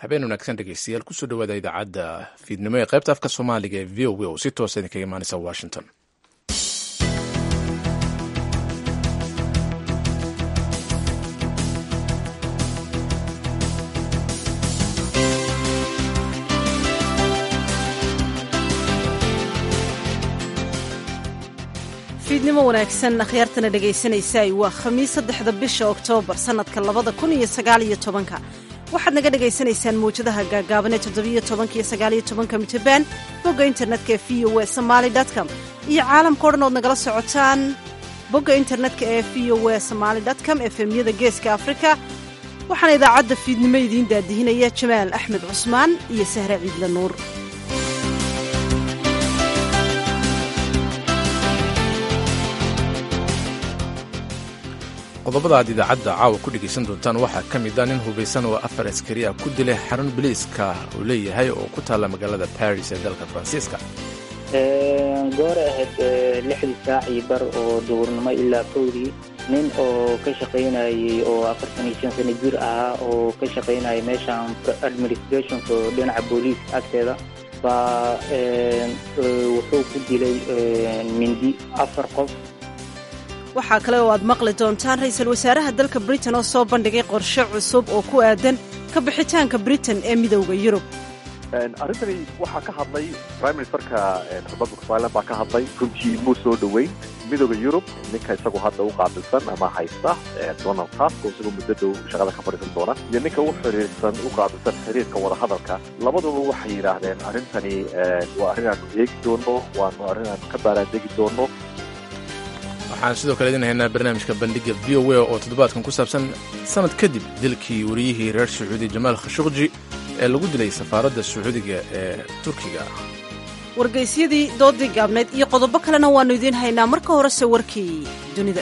habeen wanaagsan dhegeystayaal kusoo dhawaada idaacadda fiidnimo ee qaybta afka soomaaliga ee v o a oo si toosa idinkaga imaanaysa washington fiidnimo wanaagsan akhyaartana dhegaysanaysaay waa khamiis saddexda bisha oktoobar sannadka labada kun iyo sagaaliyo tobanka waxaad naga dhagaysanaysaan mawjadaha gaagaaban ee toddobiyo tobanka iyo sagaaliyo tobanka mitabaan bogga internetka ee v o e somaali com iyo caalamka o dhan ood nagala socotaan bogga internetka ee v o e somaali com efemyada geeska afrika waxaana idaacadda fiidnimo idiin daadihinaya jamaal axmed cusmaan iyo sahre ciidla nuur qodobada aad idaacadda caawa ku dhegaysan doontaan waxaa ka mid a nin hubaysan oo afar askari ah ku dilay xarun biliiska uu leeyahay oo ku taalla magaalada baris ee dalka faransiiska goore ahayd lixdii saac iyo bar oo duhurnimo ilaa kowdii nin oo ka shaqaynayay oo afartan iyo shan sano jir ahaa oo ka shaqaynaya meeshan administrationka dhinaca booliiska agteeda baa wuxuu ku dilay mindi afar qof waxaa kale oo aad maqli doontaan ra-iisul wasaaraha dalka britain oo soo bandhigay qorshe cusub oo ku aadan ka bixitaanka britain ee midowda yurub arrintani waxaa ka hadlay prime ministerka republic of ireland baa ka hadlay runtii muu soo dhoweyn midowda yurub ninka isagu hadda u qaabilsan ama haysta donald tusk oo isagoo muddo dhow shaqada ka fadhiisan doona iyo ninka u xiriirsan u qaabilsan xiriirka wadahadalka labaduba waxay yidhaahdeen arrintani waa arrin aanu eegi doono waanu arrin aanu ka baaraandegi doono waxaan sidoo kale idin haynaa barnaamijka bandhiga v o a oo toddobaadkan ku saabsan sanad kadib dilkii wariyihii reer sacuudi jamaal khashuqji ee lagu dilay safaaradda sacuudiga ee turkiga wargaysyadii doodii gaabnayd iyo qodobo kalena waannu idiin haynaa marka horese warkii dunida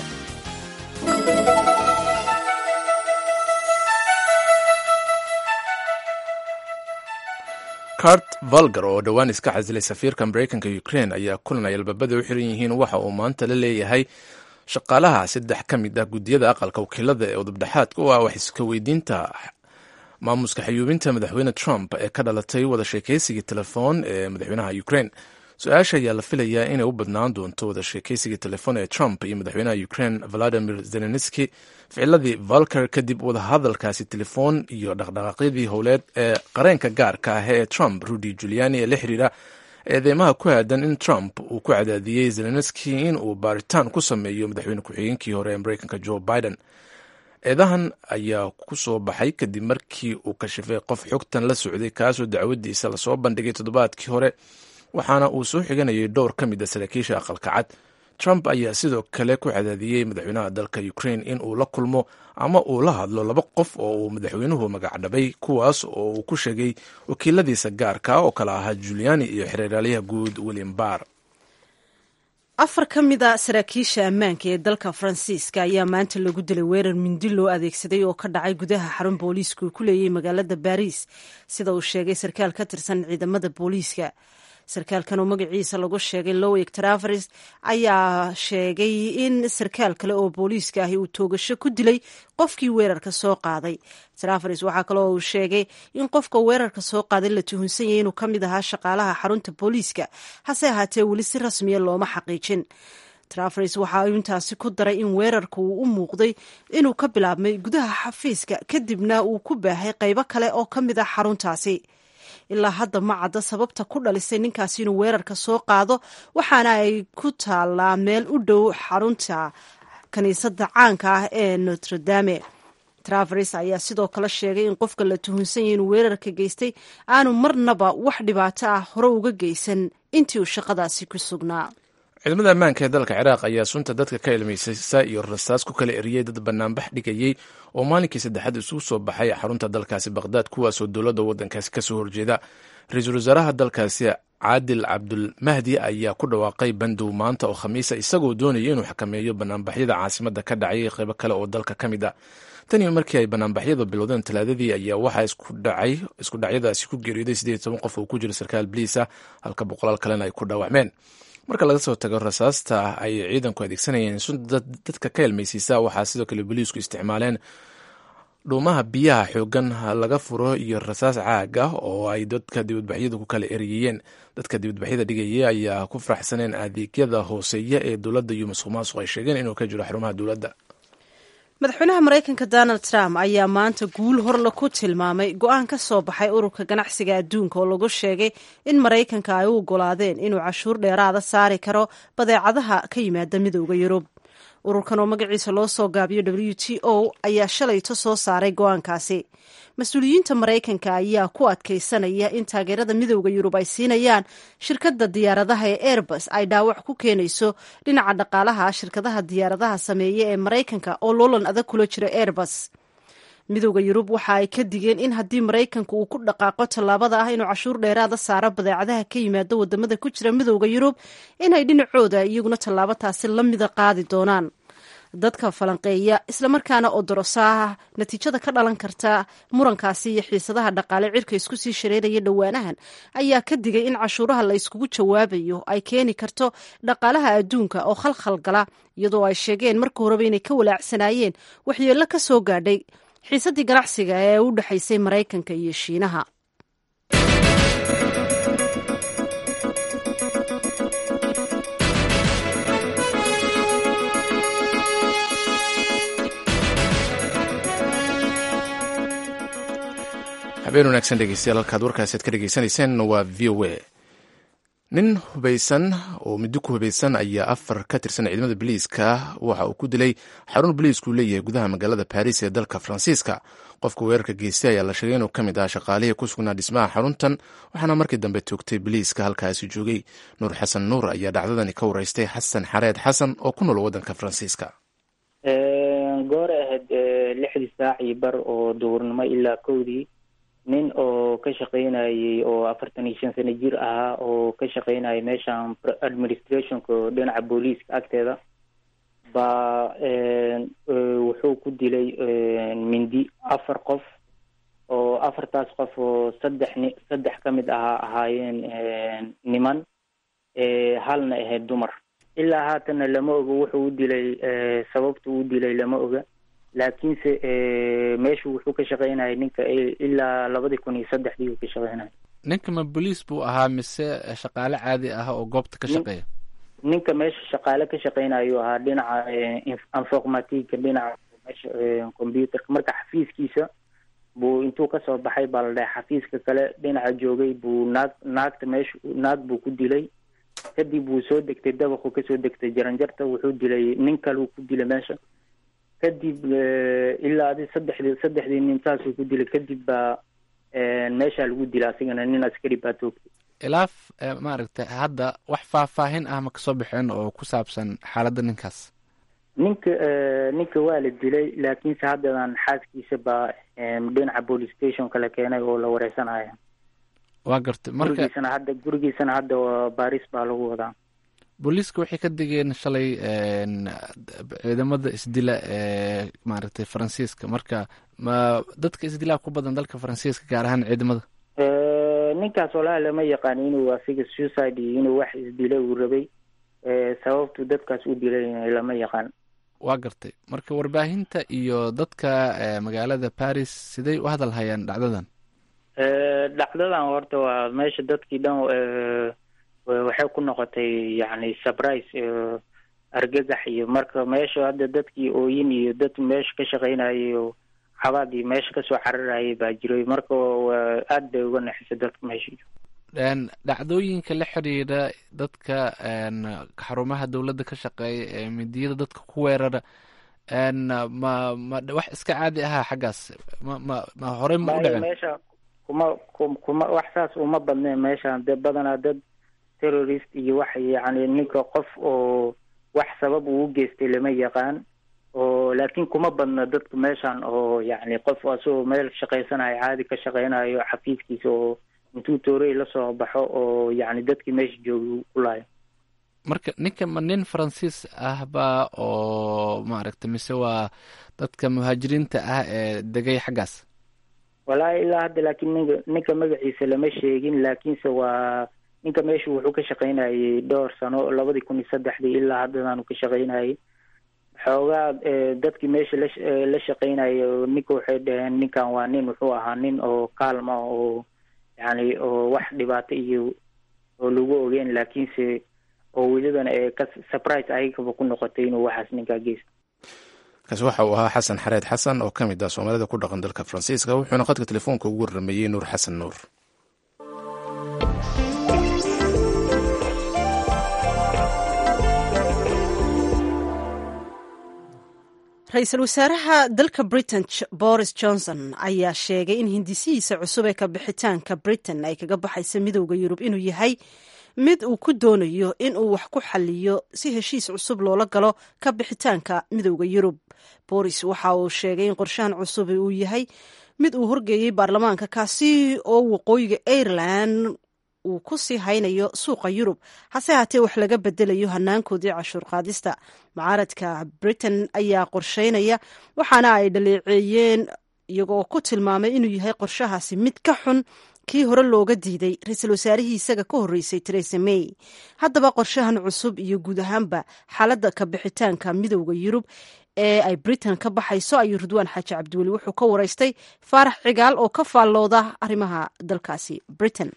cart valgar oo dhowaan iska casilay safiirka maraykanka ukrain ayaa kulan ay albaabada u xiran yihiin waxa uu maanta la leeyahay shaqaalaha saddex ka mid ah guddiyada aqalka wakiilada ee udubdhexaadka u ah wax iska weydiinta maamuska xayuubinta madaxweyne trump ee ka dhalatay wada sheekaysigii telefoon ee madaxweynaha ukrain su-aasha ayaa la filayaa inay u badnaan doonto wada sheekaysigii telefoon ee trump iyo madaxweynaha ukrain valadimir zelenski ficiladii valker kadib wadahadalkaasi telefoon iyo dhaqdhaqaaqyadii howleed ee qareenka gaarka ah ee trump rudy juliani ee la xiriira eedeymaha ku aadan in trump uu ku cadaadiyey zelenski in uu baaritaan ku sameeyo madaxweyne ku-xigeenkii hore ee maraykanka joe biden eedahan ayaa ku soo baxay kadib markii uu kashifay qof xogtan la socday kaasoo dacwadiisa lasoo bandhigay toddobaadkii hore waxaana uu soo xiganayay dhowr ka mid a saraakiisha aqalka cad trump ayaa sidoo kale ku cadaadiyey madaxweynaha dalka ukrain in uu la kulmo ama uu la hadlo laba qof oo uu madaxweynuhu magacdhabay kuwaas oo uu ku sheegay wakiiladiisa gaarka oo kale ahaa juliani iyo xereeraalyaha guud william barr afar ka mid a saraakiisha ammaanka ee dalka faransiiska ayaa maanta lagu dilay weerar mindi loo adeegsaday oo ka dhacay gudaha xarun booliisku uu ku leeyahay magaalada baris sida uu sheegay sarkaal ka tirsan ciidamada booliiska sarkaalkan oo magaciisa lagu sheegay lowig travers ayaa sheegay in sarkaal kale oo booliiska ahi uu toogasho ku dilay qofkii weerarka soo qaaday travers waxaa kaloo uu sheegay in qofka weerarka soo qaaday la tuhunsan yahay inuu ka mid ahaa shaqaalaha xarunta booliiska hase ahaatee weli si rasmiya looma xaqiijin travers waxa uu intaasi ku daray in weerarka uu u muuqday inuu ka bilaabmay gudaha xafiiska kadibna uu ku baahay qaybo kale oo ka mid ah xaruntaasi ilaa hadda ma cadda sababta ku dhalisay ninkaasi inuu weerarka soo qaado waxaana ay ku taallaa meel u dhow xarunta kiniisadda caanka ah ee notre dame travers ayaa sidoo kale sheegay in qofka la tuhunsan yahay inuu weerarka geystay aanu marnaba wax dhibaato ah hore uga geysan intii uu shaqadaasi ku sugnaa ciidamada ammaanka ee dalka ciraaq ayaa sunta dadka ka ilmaysaysa iyo rasaas ku kala eriyey dad banaanbax dhigayey oo maalinkii saddexaad isugu soo baxay xarunta dalkaasi baqhdaad kuwaasoo dowladda waddankaasi kasoo horjeeda ra-iisul wasaaraha dalkaasi caadil cabdulmahdi ayaa ku dhawaaqay bandow maanta oo khamiisa isagoo doonaya inuu xakameeyo banaanbaxyada caasimada ka dhacay qeybo kale oo dalka ka mid a taniyo markii ay banaanbaxyada bilowdeen talaadadii ayaa waxaa isku dhacyadaasi ku geeriyooday siddeed toban qof oo ku jira sarkaal biliisa halka boqolaal kalena ay ku dhaawacmeen marka laga soo tago rasaasta ay ciidanku adeegsanayeen sunta dadka ka helmaysiisa waxaa sidoo kale boliisku isticmaaleen dhuumaha biyaha xoogan laga furo iyo rasaas caag ah oo ay dadka dibadbaxyadu ku kala eriyeen dadka dibadbaxyada dhigaya ayaa ku faraxsaneen adeegyada hooseeya ee dowladda iyo masuq maasuq ay sheegeen inuu ka jiro xarumaha dowladda madaxweynaha maraykanka donald trump ayaa maanta guul horle ku tilmaamay go-aan ka soo baxay ururka ganacsiga adduunka oo lagu sheegay in maraykanka ay u ogolaadeen inuu cashuur dheeraada saari karo badeecadaha ka yimaada midooda yurub ururkan oo magaciisa loo soo gaabiyo w t o ayaa shalayto soo saaray go-aankaasi mas-uuliyiinta maraykanka ayaa ku adkaysanaya in taageerada midooda yurub ay siinayaan shirkadda diyaaradaha ee airbus ay dhaawac ku keenayso dhinaca dhaqaalaha shirkadaha diyaaradaha sameeya ee maraykanka oo loolan adag kula jiro airbus midooda yurub waxa ay ka digeen in haddii maraykanka uu ku dhaqaaqo tallaabada ah inuu cashuur dheeraada saaro badeecadaha ka yimaada wadamada ku jira midooda yurub inay dhinacooda iyaguna tallaabo taasi la mida qaadi doonaan dadka falanqeeya islamarkaana oo dorosaah natiijada ka dhalan karta murankaasi iyo xiisadaha dhaqaale cirka isku sii shareeraya dhowaanahan ayaa ka digay in cashuuraha la yskugu jawaabayo ay keeni karto dhaqaalaha adduunka oo khalkhal gala iyadoo ay sheegeen marka horeba inay ka walaacsanaayeen waxyeello ka soo gaadhay xiisaddii ganacsiga ee u dhexaysay maraykanka iyo shiinaha habeen wanaagsan dhegeystayaal halkaad warkaasi ad ka dhegeysanayseen waa v o a nin hubaysan oo middo ku hubaysan ayaa afar ka tirsan ciidamada boliiska waxa uu ku dilay xarun boliisku leeyahay gudaha magaalada baris ee dalka faransiiska qofka weerarka geystay ayaa la sheegay inuu ka mid ah shaqaalihii ku sugnaa dhismaha xaruntan waxaana markii dambe toogtay boliiska halkaasi joogay nuur xasan nuur ayaa dhacdadani ka wareystay xasan xareed xasan oo ku nool waddanka faransiiska goore ahayd lixdii saac iyo bar oo duhurnimo ilaa kowdii nin oo ka shaqaynayay oo afartan iyo shan sano jir ahaa oo ka shaqaynayay meeshan administrationka dhinaca booliiska agteeda baa wuxuu ku dilay mindi afar qof oo afartaas qof oo saddex ni saddex ka mid ahaa ahaayeen niman halna ahayd dumar ilaa haatanna lama oga wuxuu u dilay sababta u dilay lama oga laakiinse meeshu wuxuu ka shaqaynayay ninka ilaa labadii kun iyo saddexdii uu ka shaqaynayay ninka ma boliis buu ahaa mise shaqaale caadi ah oo goobta ka shaqeeya ninka meesha shaqaale ka shaqaynayuu ahaa dhinaca informatica dhinaca meesha computerka marka xafiiskiisa buu intuu kasoo baxay baa la dhahay xafiiska kale dhinaca joogay buu naag naagta meesha naag buu ku dilay kadib wuu soo degtay dabaquu kasoo degtay jaranjarta wuxuu dilay nin kale uu ku dilay meesha kadib ilaa adi saddexdii saddexdii nin saasuu ku dilay kadib baa meeshaa lagu dila asigana nin askari baa toogtay ilaa maaragtay hadda wax faahfaahin ah ma kasoo baxeen oo ku saabsan xaaladda ninkaas ninka ninka waa la dilay laakiinse haddadan xaaskiisa baa dhinaca police station kala keenay oo la wareysanaya waa gartay marka gurigiisana hadda gurigiisana hadda baris baa lagu wadaa booliiska waxay ka digeen shalay ciidamada isdila ee maaragtay faransiiska marka ma dadka isdilaa ku badan dalka faransiiska gaar ahaan ciidamada ninkaas walahi lama yaqaan inuu asiga suicide iyo inuu wax isdila uu rabay sababtu dadkaas u dilay lama yaqaan waa gartay marka warbaahinta iyo dadka magaalada paris siday u hadal hayaan dhacdadan dhacdadan horta waa meesha dadkii dhan waxay ku noqotay yani surprise argagax iyo marka meesha hadda dadkii ooyin iyo dad meesha ka shaqaynayay oo xabaad iyo meesha kasoo cararayay baa jiray marka aad bay uga naxisay dadka meesha dhacdooyinka la xiriira dadka xarumaha dowladda ka shaqeeya ee midiyada dadka ku weerara ma ma wax iska caadi ahaa xaggaas ma ma ma horey ma u dhicin meesha kuma kuma wax saas uma badneen meesha de badanaa dad terrorist iyo wax yani ninka qof oo wax sabab uu geystay lama yaqaan oo laakiin kuma badna dadka meeshan oo yani qof asagoo meel shaqaysanayo caadi ka shaqaynayo xafiiskiisa oo intuu toorey lasoo baxo oo yani dadkii meesha jooga ku laayo marka ninka ma nin faransiis ah ba oo maaragtay mise waa dadka muhaajiriinta ah ee degay xaggaas wallaahi ilaa hadda laakiin ninka ninka magaciisa lama sheegin laakiinse waa ninka meeshu wuxuu ka shaqaynayay dhowr sano labadii kun iyo saddexdii ilaa haddadaanu ka shaqaynayay xoogaa dadkii meesha la la shaqeynayo ninka waxay dhaheen ninkan waa nin wuxuu ahaa nin oo kaalma oo yani oo wax dhibaato iyo oo lagu ogeyn laakiinse oo welibana ee ka surprise ayagaba ku noqotay inuu waxaas ninkaa geysto kaasi waxa uu ahaa xasan xareed xasan oo ka mid ah soomaalida ku dhaqan dalka faransiiska wuxuuna khadka telefoonka ugu warrameeyey nuur xasan nuur ra-iisul wasaaraha dalka britain boris johnson ayaa sheegay in hindisihiisa cusub ee ka bixitaanka britain ay kaga baxaysa midowda yurub inuu yahay mid uu ku doonayo in uu wax ku xaliyo si heshiis cusub loola galo ka bixitaanka midowda yurub boris waxa uu sheegay in qorshahan cusub uu yahay mid uu horgeeyey baarlamaanka kaasi oo waqooyiga ireland uu ku sii haynayo suuqa yurub hase haatee wax laga bedelayo hanaankoodii cashuur qaadista mucaaradka britain ayaa qorsheynaya waxaana ay dhaleeceeyeen iyagoo ku tilmaamay inuu yahay qorshahaasi mid ka xun kii hore looga diiday ra-iisul wasaarihii isaga ka horreysay teresa may haddaba qorshahan cusub iyo guud ahaanba xaaladda ka bixitaanka midowda yurub ee ay britain ka baxayso ayuu ridwaan xaaji cabdiweli wuxuu ka wareystay faarax cigaal oo ka faallooda arrimaha dalkaasi britain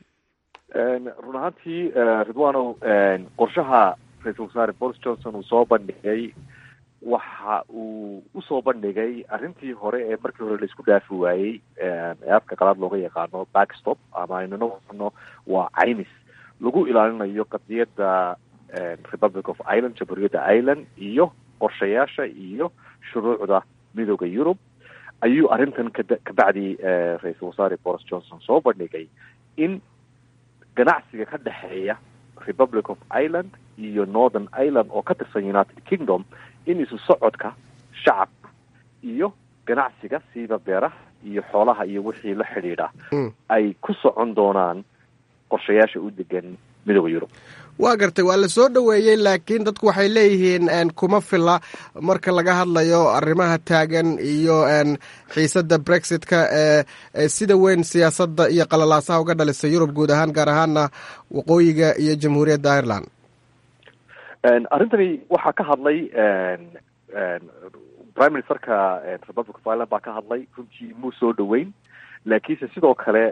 run ahaantii ridwanow qorshaha ra-iisul wasaare boris johnson uu soo bandhigay waxa uu usoo bandhigay arrintii hore ee markii hore laisku dhaafi waayey ee afka qalaad looga yaqaano backstop ama aynuna waxano waa caymis lagu ilaalinayo qadiyadda republic of ireland jamhuuriyadda ireland iyo qorshayaasha iyo shuruucda midooda yurub ayuu arrintan kada kabacdi ra-iisul wasaare boris johnson soo bandhigay in ganacsiga ka dhexeeya republic of ireland iyo northern ireland oo ka tirsan united kingdom in isu socodka shacabka iyo ganacsiga siiba beeraha iyo xoolaha iyo wixii la xidhiidha ay ku socon doonaan qorshayaasha u degan midooda yurub waa gartay waa la soo dhoweeyey laakiin dadku waxay leeyihiin kuma fila marka laga hadlayo arrimaha taagan iyo xiisadda brexitka ee sida weyn siyaasadda iyo qalalaasaha uga dhalisay yurub guud ahaan gaar ahaana waqooyiga iyo jamhuuriyadda ireland arrintani waxaa ka hadlay prime ministerka republic of ireland baa ka hadlay runtii muu soo dhoweyn laakiinse sidoo kale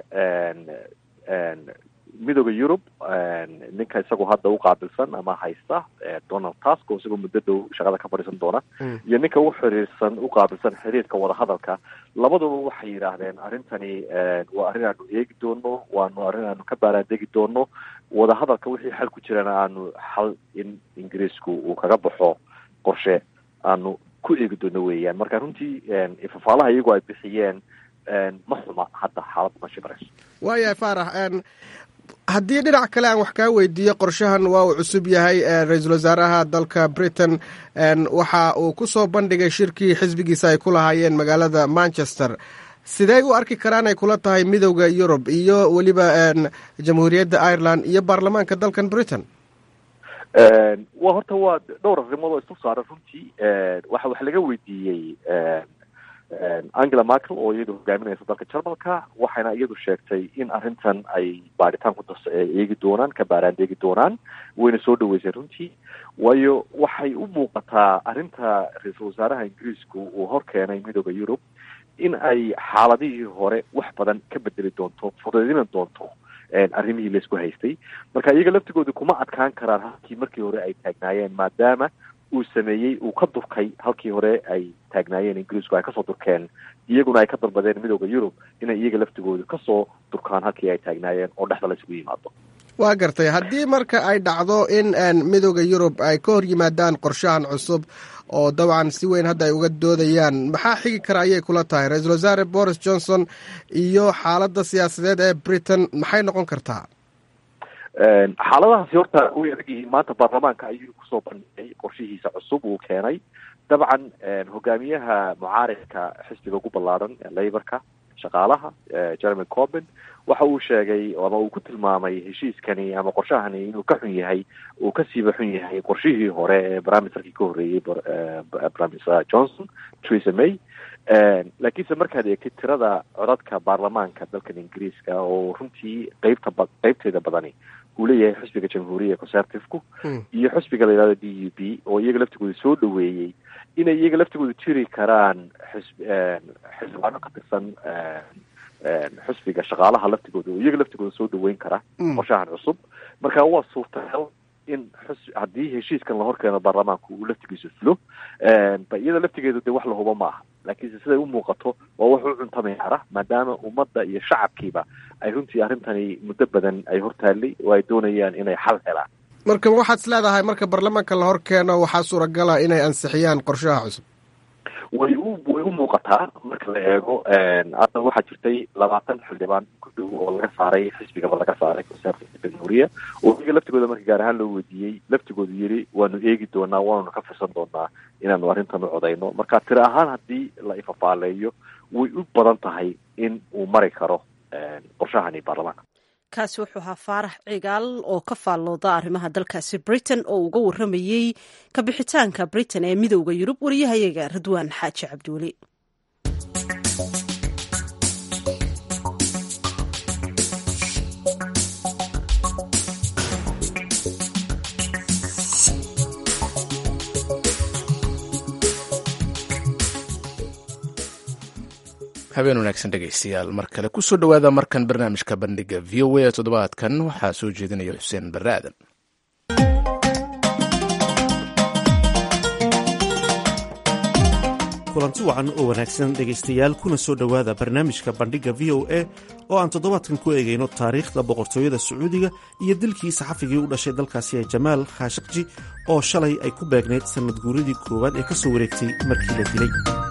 midooda yurub ninka isagu hadda u qaabilsan ama haysta donald tusk oo isagoo muddo dhow shaqada ka fadhiisan doona iyo ninka u xiriirsan u qaabilsan xiriirka wadahadalka labaduba waxay yidhaahdeen arrintani waa arrin aanu eegi doono waanu arrin aanu ka baaraandegi doono wadahadalka wixii xal ku jirana aanu xal in ingiriisku uu kaga baxo qorshe aanu ku eegi doono weeyaan marka runtii ifafaalaha iyagoo ay bixiyeen ma xuma hadda xaaladda ma shimarayso waayahay faarax haddii dhinac kale aan wax kaa weydiiyo qorshahan waa uu cusub yahay ra-iisul wasaaraha dalka britain waxa uu ku soo bandhigay shirkii xisbigiisa ay ku lahaayeen magaalada manchester sidee u arki karaan ay kula tahay midowda yurub iyo weliba jamhuuriyadda ireland iyo baarlamaanka dalkan britain wa horta waa dhowr arrimood oo isku saaran runtii waxa wax laga weydiiyey angela merkel oo iyadu hogaaminaysa dalka jarmalka waxayna iyadu sheegtay in arrintan ay baaritaan ku das eegi doonaan ka baaraandeegi doonaan wayna soo dhaweysay runtii waayo waxay u muuqataa arrinta ra-iisul wasaaraha ingiriisku uu hor keenay midooda yurub in ay xaaladihii hore wax badan ka bedeli doonto fudaydina doonto arrimihii laisku haystay marka iyaga laftigooda kuma adkaan karaan halkii markii hore ay taagnaayeen maadaama uu sameeyey uu ka durkay halkii hore ay taagnaayeen ingiriisku ay kasoo durkeen iyaguna ay ka dalbadeen midooda yurub inay iyaga laftigooda kasoo durkaan halkii ay taagnaayeen oo dhexda la isugu yimaado waa gartay haddii marka ay dhacdo in midooda yurub ay ka hor yimaadaan qorshahan cusub oo dabcan si weyn hadda ay uga doodayaan maxaa xigi kara ayay kula tahay ra-iisul wasaare boris johnson iyo xaaladda siyaasadeed ee britain maxay noqon kartaa xaaladahaasi horta way adag yihiin maanta baarlamaanka ayuu kusoo bandhigay qorshihiisa cusub uu keenay dabcan hogaamiyaha mucaaridka xisbiga ugu ballaaran laborka shaqaalaha jeremy corbin waxa uu sheegay ama uu ku tilmaamay heshiiskani ama qorshahani inuu ka xun yahay uu kasiiba xun yahay qorshihii hore ee briministerkii ka horreeyey briminister johnson theresa may laakiinse markaad eegtid tirada codadka baarlamaanka dalkan ingiriiska oo runtii qeybta ba qeybteeda badani uu leeyahay xisbiga jamhuuriya conservative-ku iyo xisbiga la yihahdo d u b oo iyaga laftigooda soo dhaweeyey inay iyaga laftigooda jiri karaan xisb xildhibaano ka tirsan xusbiga shaqaalaha laftigooda oo iyaga laftigooda soo dhaweyn kara qorshahan cusub marka waa suurtagal in xus haddii heshiiskan la horkeeno baarlamaanka uu laftigiisu fulo ba iyada laftigeedu dee wax la hubo ma aha laakiinse siday u muuqato waa wax u cuntami kara maadaama ummadda iyo shacabkiiba ay runtii arrintani muddo badan ay hortaallay oo ay doonayaan inay xal helaan marka waxaad is leedahay marka baarlamaanka la hor keeno waxaa suuragala inay ansixiyaan qorshaha cusub way u way u muuqataa marka la eego hadda waxaa jirtay labaatan xildhibaan ku dhow oo laga saaray xisbigaba laga saaray conservative jamhuuriya oo iyaga laftigooda marka gaar ahaan loo weydiiyey laftigoodu yiri waanu eegi doonaa waanunu ka firsan doonaa inaanu arrintan u codayno marka tiri ahaan haddii la ifafaaleeyo way u badan tahay in uu mari karo qorshahani baarlamaanka kaasi wuxuu ahaa faarax cigaal oo ka faallooda arrimaha dalkaasi britain oo uga warramayey kabixitaanka britain ee midowda yurub wariyahayaga radwaan xaaji cabdiweli habeen wanaagsan dhegaystayaal mar kale kusoo dhowaada markan barnaamijka bandhiga v o a toddobaadkan waxaa soo jeedinaya xuseen barre aadan kulanti wacan oo wanaagsan dhegaystayaal kuna soo dhowaada barnaamijka bandhigga v o a oo aan toddobaadkan ku eegayno taariikhda boqortooyada sacuudiga iyo dilkii saxafigii u dhashay dalkaasi ee jamaal khashakji oo shalay ay ku beegnayd sannad guuradii koowaad ee ka soo wareegtay markii la dilay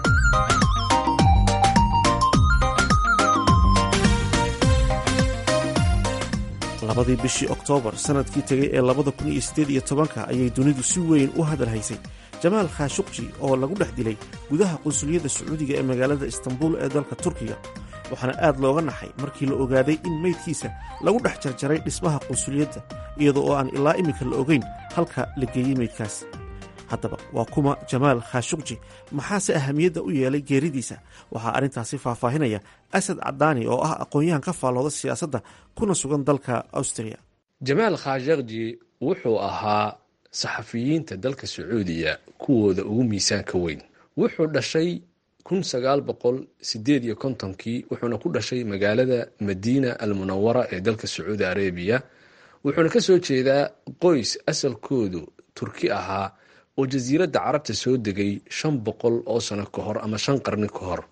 labadii bishii oktoobar sannadkii tegay ee labada kun iyo siddeed iyo tobanka ayay dunidu si weyn u hadal haysay jamaal khashukji oo lagu dhex dilay gudaha qunsuliyadda sacuudiga ee magaalada istanbul ee dalka turkiga waxaana aad looga naxay markii la ogaaday in meydkiisa lagu dhex jarjaray dhismaha qunsuliyadda iyada oo aan ilaa iminka la ogeyn halka la geeyey meydkaas haddaba waa kuma jamaal khashukji maxaase ahamiyadda u yeelay geeridiisa waxaa arrintaasi faahfaahinaya asad cadaani oo ah aqoon-yahan ka faallooda siyaasadda kuna sugan dalka austria jamaal khashakji wuxuu ahaa saxafiyiinta dalka sacuudiya kuwooda ugu miisaanka weyn wuxuu dhashay kun sagaal boqol sideed iyo kontonkii wuxuuna ku dhashay magaalada madiina almunawara ee dalka sacuudi arabiya wuxuuna ka soo jeedaa qoys asalkoodu turki ahaa oo jasiiradda carabta soo degay shan boqol oo sano ka hor ama shan qarni ka hor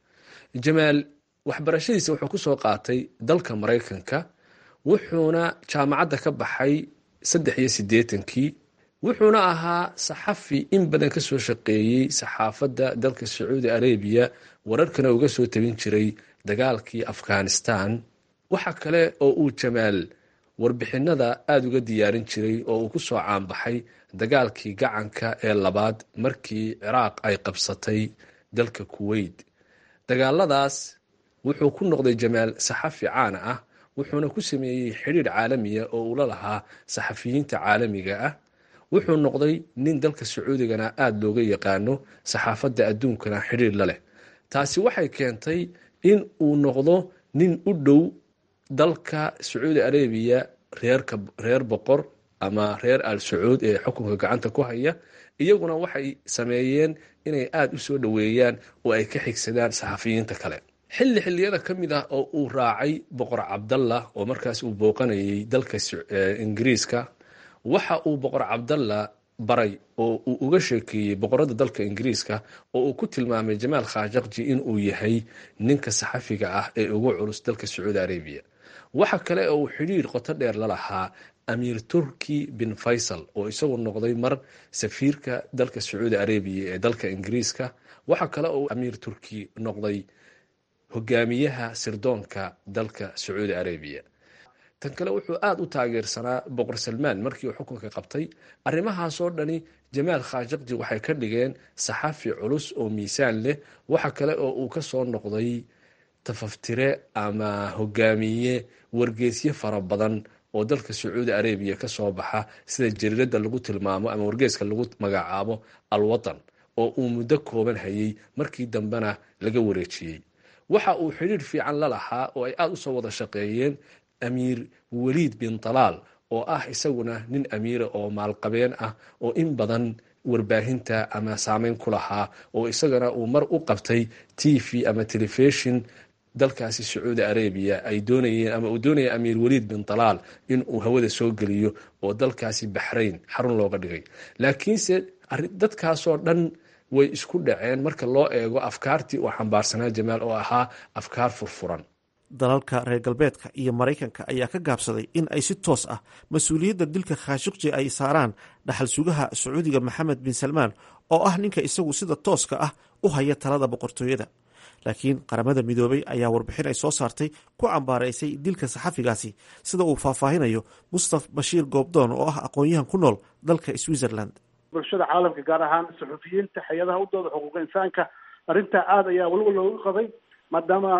jamaal waxbarashadiisa wuxuu kusoo qaatay dalka maraykanka wuxuuna jaamacadda ka baxay saddex iyo siddeetankii wuxuuna ahaa saxafi in badan ka soo shaqeeyey saxaafadda dalka sacuudi arabiya wararkana uga soo tabin jiray dagaalkii afghanistan waxa kale oo uu jamaal warbixinada aada uga diyaarin jiray oo uu ku soo caanbaxay dagaalkii gacanka ee labaad markii ciraaq ay qabsatay dalka kuweyt dagaaladaas wuxuu ku noqday jamaal saxafi caana ah wuxuuna ku sameeyey xidhiir caalamiya oo uu la lahaa saxafiyiinta caalamiga ah wuxuu noqday nin dalka sacuudigana aada looga yaqaano saxaafadda adduunkana xidhiir la leh taasi waxay keentay in uu noqdo nin u dhow dalka sacuudi arabiya reerka reer boqor ama reer al sacuud ee xukunka gacanta ku haya iyaguna waxay sameeyeen inay aada u soo dhoweeyaan oo ay ka xigsadaan saxafiyiinta kale xilli xilliyada ka mid ah oo uu raacay boqor cabdallah oo markaas uu booqanayay dalka ingiriiska waxa uu boqor cabdallah baray oo uu uga sheekeeyey boqorada dalka ingiriiska oo uu ku tilmaamay jamaal khashakji inuu yahay ninka saxafiga ah ee ugu culus dalka sacuudi arabiya waxa kale oo uu xidhiir qoto dheer la lahaa amiir turki bin faysal oo isagu noqday mar safiirka dalka sacuudi arabiya ee dalka ingiriiska waxa kale oo amiir turki noqday hogaamiyaha sirdoonka dalka sacuudi arabiya tan kale wuxuu aada u taageersanaa boqor salmaan markii uu xukunka qabtay arrimahaasoo dhani jamaal khashakji waxay ka dhigeen saxafi culus oo miisaan leh waxa kale oo uu ka soo noqday tafaftire ama hogaamiye wargeesyo fara badan oo dalka sacuudi arabiya ka soo baxa sida jariirada lagu tilmaamo ama wargeeska lagu magacaabo alwatan oo uu muddo kooban hayay markii dambena laga wareejiyey waxa uu xidhiir fiican la lahaa oo ay aada usoo wada shaqeeyeen amiir waliid bin talaal oo ah isaguna nin amiira oo maalqabeen ah oo in badan warbaahinta ama saameyn ku lahaa oo isagana uu mar u qabtay t v ama telefishon dalkaasi sacuudi arabiya ay doonayeen ama uu doonaya amiir waliid bin dalaal in uu hawada soo geliyo oo dalkaasi baxrayn xarun looga dhigay laakiinse dadkaasoo dhan way isku dhaceen marka loo eego afkaartii uu xambaarsanaa jamaal oo ahaa afkaar furfuran dalalka reer galbeedka iyo maraykanka ayaa ka gaabsaday in ay si toos ah mas-uuliyadda dilka khaashiqji ay saaraan dhaxal sugaha sacuudiga maxamed bin salmaan oo ah ninka isagu sida tooska ah u haya talada boqortooyada laakiin qaramada midoobay ayaa warbixin ay soo saartay ku cambaaraysay dilka saxafigaasi sida uu faahfaahinayo mustaf bashiir goobdoon oo ah aqoon-yahan ku nool dalka switzerland bulshada caalamka gaar ahaan suxufiyiinta hay-adaha u dooda xuquuqa insaanka arrintaa aada ayaa weliba loogu qabay maadaama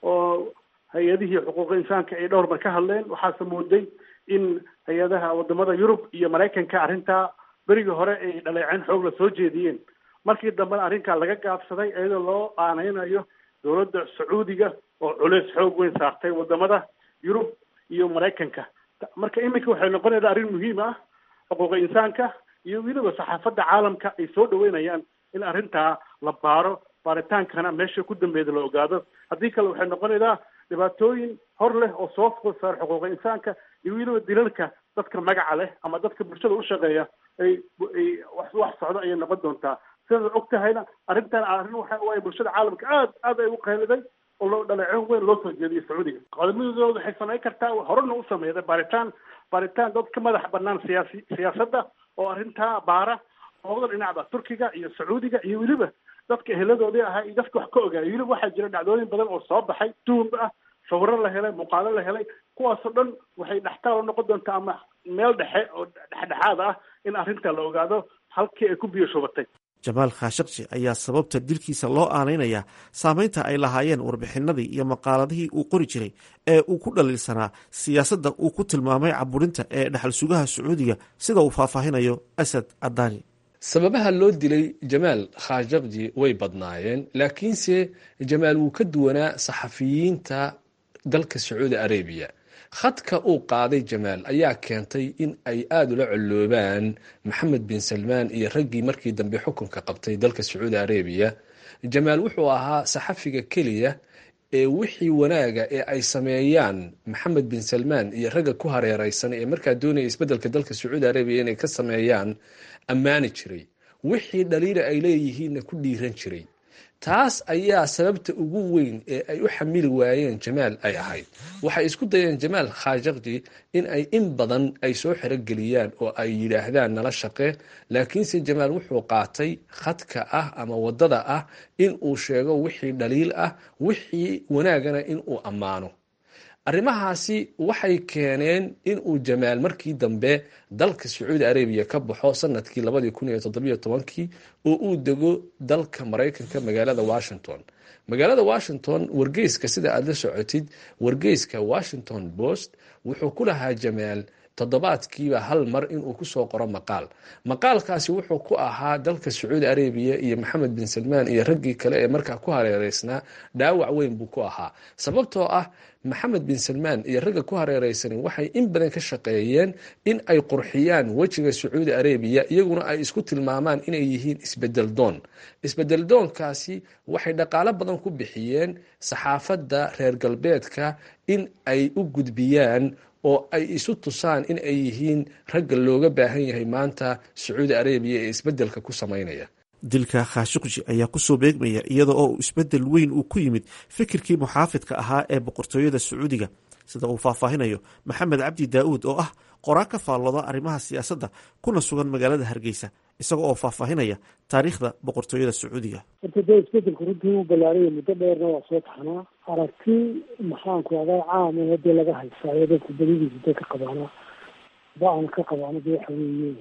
oo hay-adihii xuquuqa insaanka ay dhowr mar ka hadleen waxaase mooday in hay-adaha wadamada yurub iyo maraykanka arrintaa berigii hore ay dhaleeceen xoog la soo jeediyeen markii dambena arrinkaa laga gaabsaday iyadoo loo aaneynayo dowladda sacuudiga oo culeys xoog weyn saartay wadamada yurub iyo maraykanka marka iminka waxay noqonaysaa arrin muhiim ah xuquuqa insaanka iyo weliba saxaafadda caalamka ay soo dhaweynayaan in arrintaa la baaro baaritaankana meesha ku dambeeda la ogaado haddii kale waxay noqonaysaa dhibaatooyin hor leh oo soo food saar xuquuqa insaanka iyo weliba dilalka dadka magaca leh ama dadka bulshada u shaqeeya ay ay wax wax socdo ayay noqon doontaa sidaad og tahayna arrintan arrin waxa waaye bulshada caalamka aad aad ay u qayliday oo loo dhaleecin weyn loo soo jeediyay sacuudiga qodobadooda waxay samayn kartaa horena u sameeyday baaritaan baaritaan dad ka madax banaan siyaasi siyaasadda oo arrintaa baara labada dhinacba turkiga iyo sacuudiga iyo weliba dadka eheladoodii ahaa iyo dadka wax ka ogaayay weliba waxaa jira dhacdooyin badan oo soo baxay tuhumba ah sawiro la helay muuqaalo la helay kuwaasoo dhan waxay dhextaal u noqon doontaa ama meel dhexe oo dhexdhexaad ah in arrinta la ogaado halkii ay ku biyo shubatay jamaal khashaqji ayaa sababta dilkiisa loo aanaynayaa saameynta ay lahaayeen warbixinadii iyo maqaaladihii uu qori jiray ee uu ku dhaliilsanaa siyaasadda uu ku tilmaamay caburinta ee dhexal sugaha sacuudiga sida uu faahfaahinayo asad cadaani sababaha loo dilay jamaal khashaqji way badnaayeen laakiinse jamaal wuu ka duwanaa saxafiyiinta dalka sacuudi arabiya khadka uu qaaday jamaal ayaa keentay in ay aada ula colloobaan maxamed bin salmaan iyo raggii markii dambe xukunka qabtay dalka sacuudi arabiya jamaal wuxuu ahaa saxafiga keliya ee wixii wanaaga ee ay sameeyaan maxamed bin salmaan iyo ragga ku hareereysan ee markaa doonaya isbeddelka dalka sacuudi arabiya inay ka sameeyaan ammaani jiray wixii dhaliila ay leeyihiinna ku dhiiran jiray taas ayaa sababta ugu weyn ee ay u xamili waayeen jamaal ay ahayd waxay isku dayeen jamaal khashaqji in ay in badan ay soo xerogeliyaan oo ay yidhaahdaan nala shaqe laakiinse jamaal wuxuu qaatay khadka ah ama wadada ah in uu sheego wixii dhaliil ah wixii wanaagana in uu ammaano arrimahaasi waxay keeneen in uu jamaal markii dambe dalka sacuudi arabiya ka baxo sanadkii labadii kun iyo toddobiyo tobankii oo uu dego dalka maraykanka magaalada washington magaalada washington wargeyska sida aada la socotid wargeyska washington post wuxuu ku lahaa jamaal toddobaadkiiba hal mar inuu kusoo qoro maqaal maqaalkaasi wuxuu ku ahaa dalka sacuudi arabiya iyo maxamed bin salmaan iyo raggii kale ee markaa ku hareereysnaa dhaawac weyn buu ku ahaa sababtoo ah maxamed bin salmaan iyo ragga ku hareereysani waxay in badan ka shaqeeyeen in ay qurxiyaan wejiga sacuudi arabiya iyaguna ay isku tilmaamaan inay yihiin isbedel doon isbedel doonkaasi waxay dhaqaalo badan ku bixiyeen saxaafadda reer galbeedka in ay u gudbiyaan oo ay isu tusaan in ay yihiin ragga looga baahan yahay maanta sacuudi arabiya ee isbeddelka ku samaynaya dilka khashukji ayaa kusoo beegmaya iyada oo isbedel weyn uu ku yimid fikirkii muxaafidka ahaa ee boqortooyada sacuudiga sida uu faahfaahinayo maxamed cabdi daa'uud oo ah qoraa ka faallooda arrimaha siyaasadda kuna sugan magaalada hargeysa isaga oo faahfaahinaya taariikhda boqortooyada sacuudiga horta dee isbedelku runtii u ballaaraya muddo dheerna waa soo taxnaa aragti maxaanku adaa caama hadee laga haysaayo dadku badidiisa dee ka qabaana ba-an ka qabaana de waxa weeye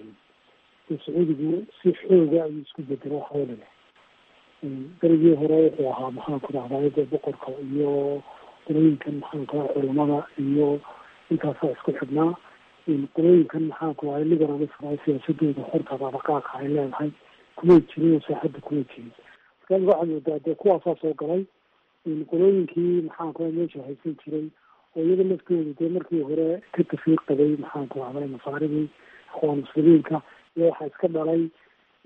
sacuudigu si xooga ayuu isku bedelo waxawalale berigii hore wuxuu ahaa maxaanku dhahdaa de boqorka iyo qolooyinkan maxaanku daa culamada iyo intaasaa isku xidhnaa qolooyinkan maxaanku ahay liberalism siyaasadooda xorta dhaqaaqa ay leedahay kumay jirin oo saaxadda kumay jirin marka waxaad moodaa dee kuwaasaa soo galay qolooyinkii maxaanku aa meesha haysan jiray oo iyaga laftooda dee markii hore ka tafiir qabay maxaanku ahday masaaridii akhwaan muslimiinka iyo waxaa iska dhalay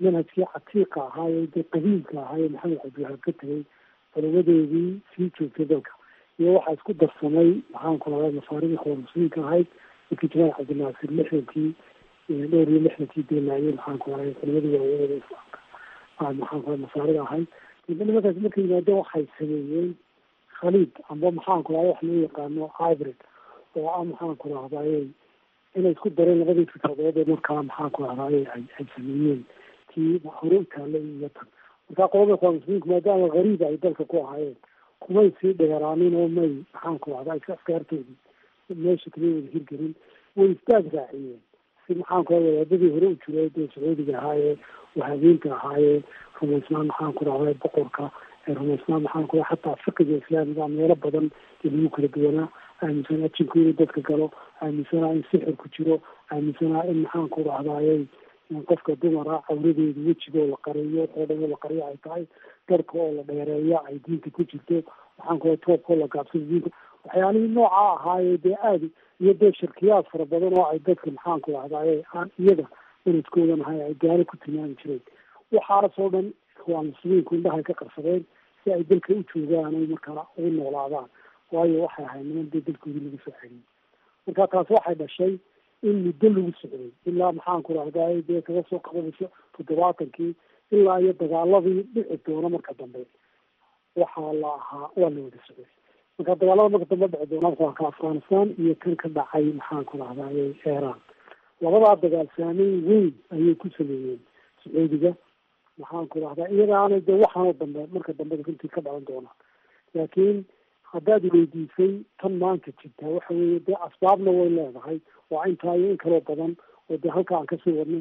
manhajkii catiiqa ahaaye dee qadiimka ahaaye maxamed cabdiwahaab ka tegay culabadeedii sii joogtay dalka iyo waxaa isku darsamay maxaan ku lahaa masaaridii khawar muslimiinka ahayd markii jamaal cabdinaasir lixdankii dhowr iyo lixdankii deelaayay maxaan ku lahay culimadii waaweynada islaamka maxaan ku lahay masaarida ahayd daba nimankaas markay yimaadeen waxay sameeyeen khaliid amba maxaan ku lahay wax loo yaqaano hybrid oo ah maxaan ku lahdaye inay isku dareen labadii fikradood ee markaa maxaan ku lahdaye ay ay sameeyeen tii hore u taallay iyo tan markaa qolada khawar muslimiinku maadaama gariib ay dalka ku ahaayeen kumay sii dheeraanin oo may maxaan ku lahdaa askaartoodii meesha kama wada hirgelin way istaag raaciyeen si maxaan ku wadaadadii hore u jiray dee sacuudiga ahaayee wahabiinta ahaayee rumaysnaan maxaan ku rahday boqorka rumaysnaan maxaan ku xataa fiqiga islaamiga meelo badan ee lagu kala duwanaa aaminsanaa jinku inuu dadka galo aaminsanaa in sixir ku jiro aaminsanaa in maxaan ku rahdaayey qofka dumara cawradeeda wejigoo la qariyo oo dhan oo la qariyo ay tahay darka oo la dheereeya ay diinta ku jirto maxaan ku toobkoo la gaabsado diinta waxyaalihii noocaa ahaayee dee aada iyo dee shirkiyaad fara badan oo ay dadka maxaan ku lahdaye aan iyaga sanadkoodan ahay ay gaalo ku tilmaami jireen waxaasoo dhan waa muslimiinku indhahay ka qarsadeen si ay dalka u joogaan ay markaa ugu noolaadaan waayo waxay ahayd niman dee dalkoodii lagu soo celiyey marka taas waxay dhashay in muddo lagu socday ilaa maxaan ku rahdaye dee kaga soo qabanayso toddobaatankii ilaa iyo dagaaladii dhici doona marka dambe waxaa la ahaa waa la wada socday marka dagaalada marka dambe dhici doona waa ka afghanistan iyo kan ka dhacay maxaan ku rahdaye iran labadaa dagaal saameyn weyn ayay ku sameeyeen sacuudiga maxaan ku rahdaa iyagaana dee waxaanoo dambe marka dambe runtii ka dhalan doona laakiin haddaad weydiisay tan maanta jirtaa waxa weeye dee asbaabna way leedahay waa intaa iyo in kaloo badan oo dee halka aan kasii wadno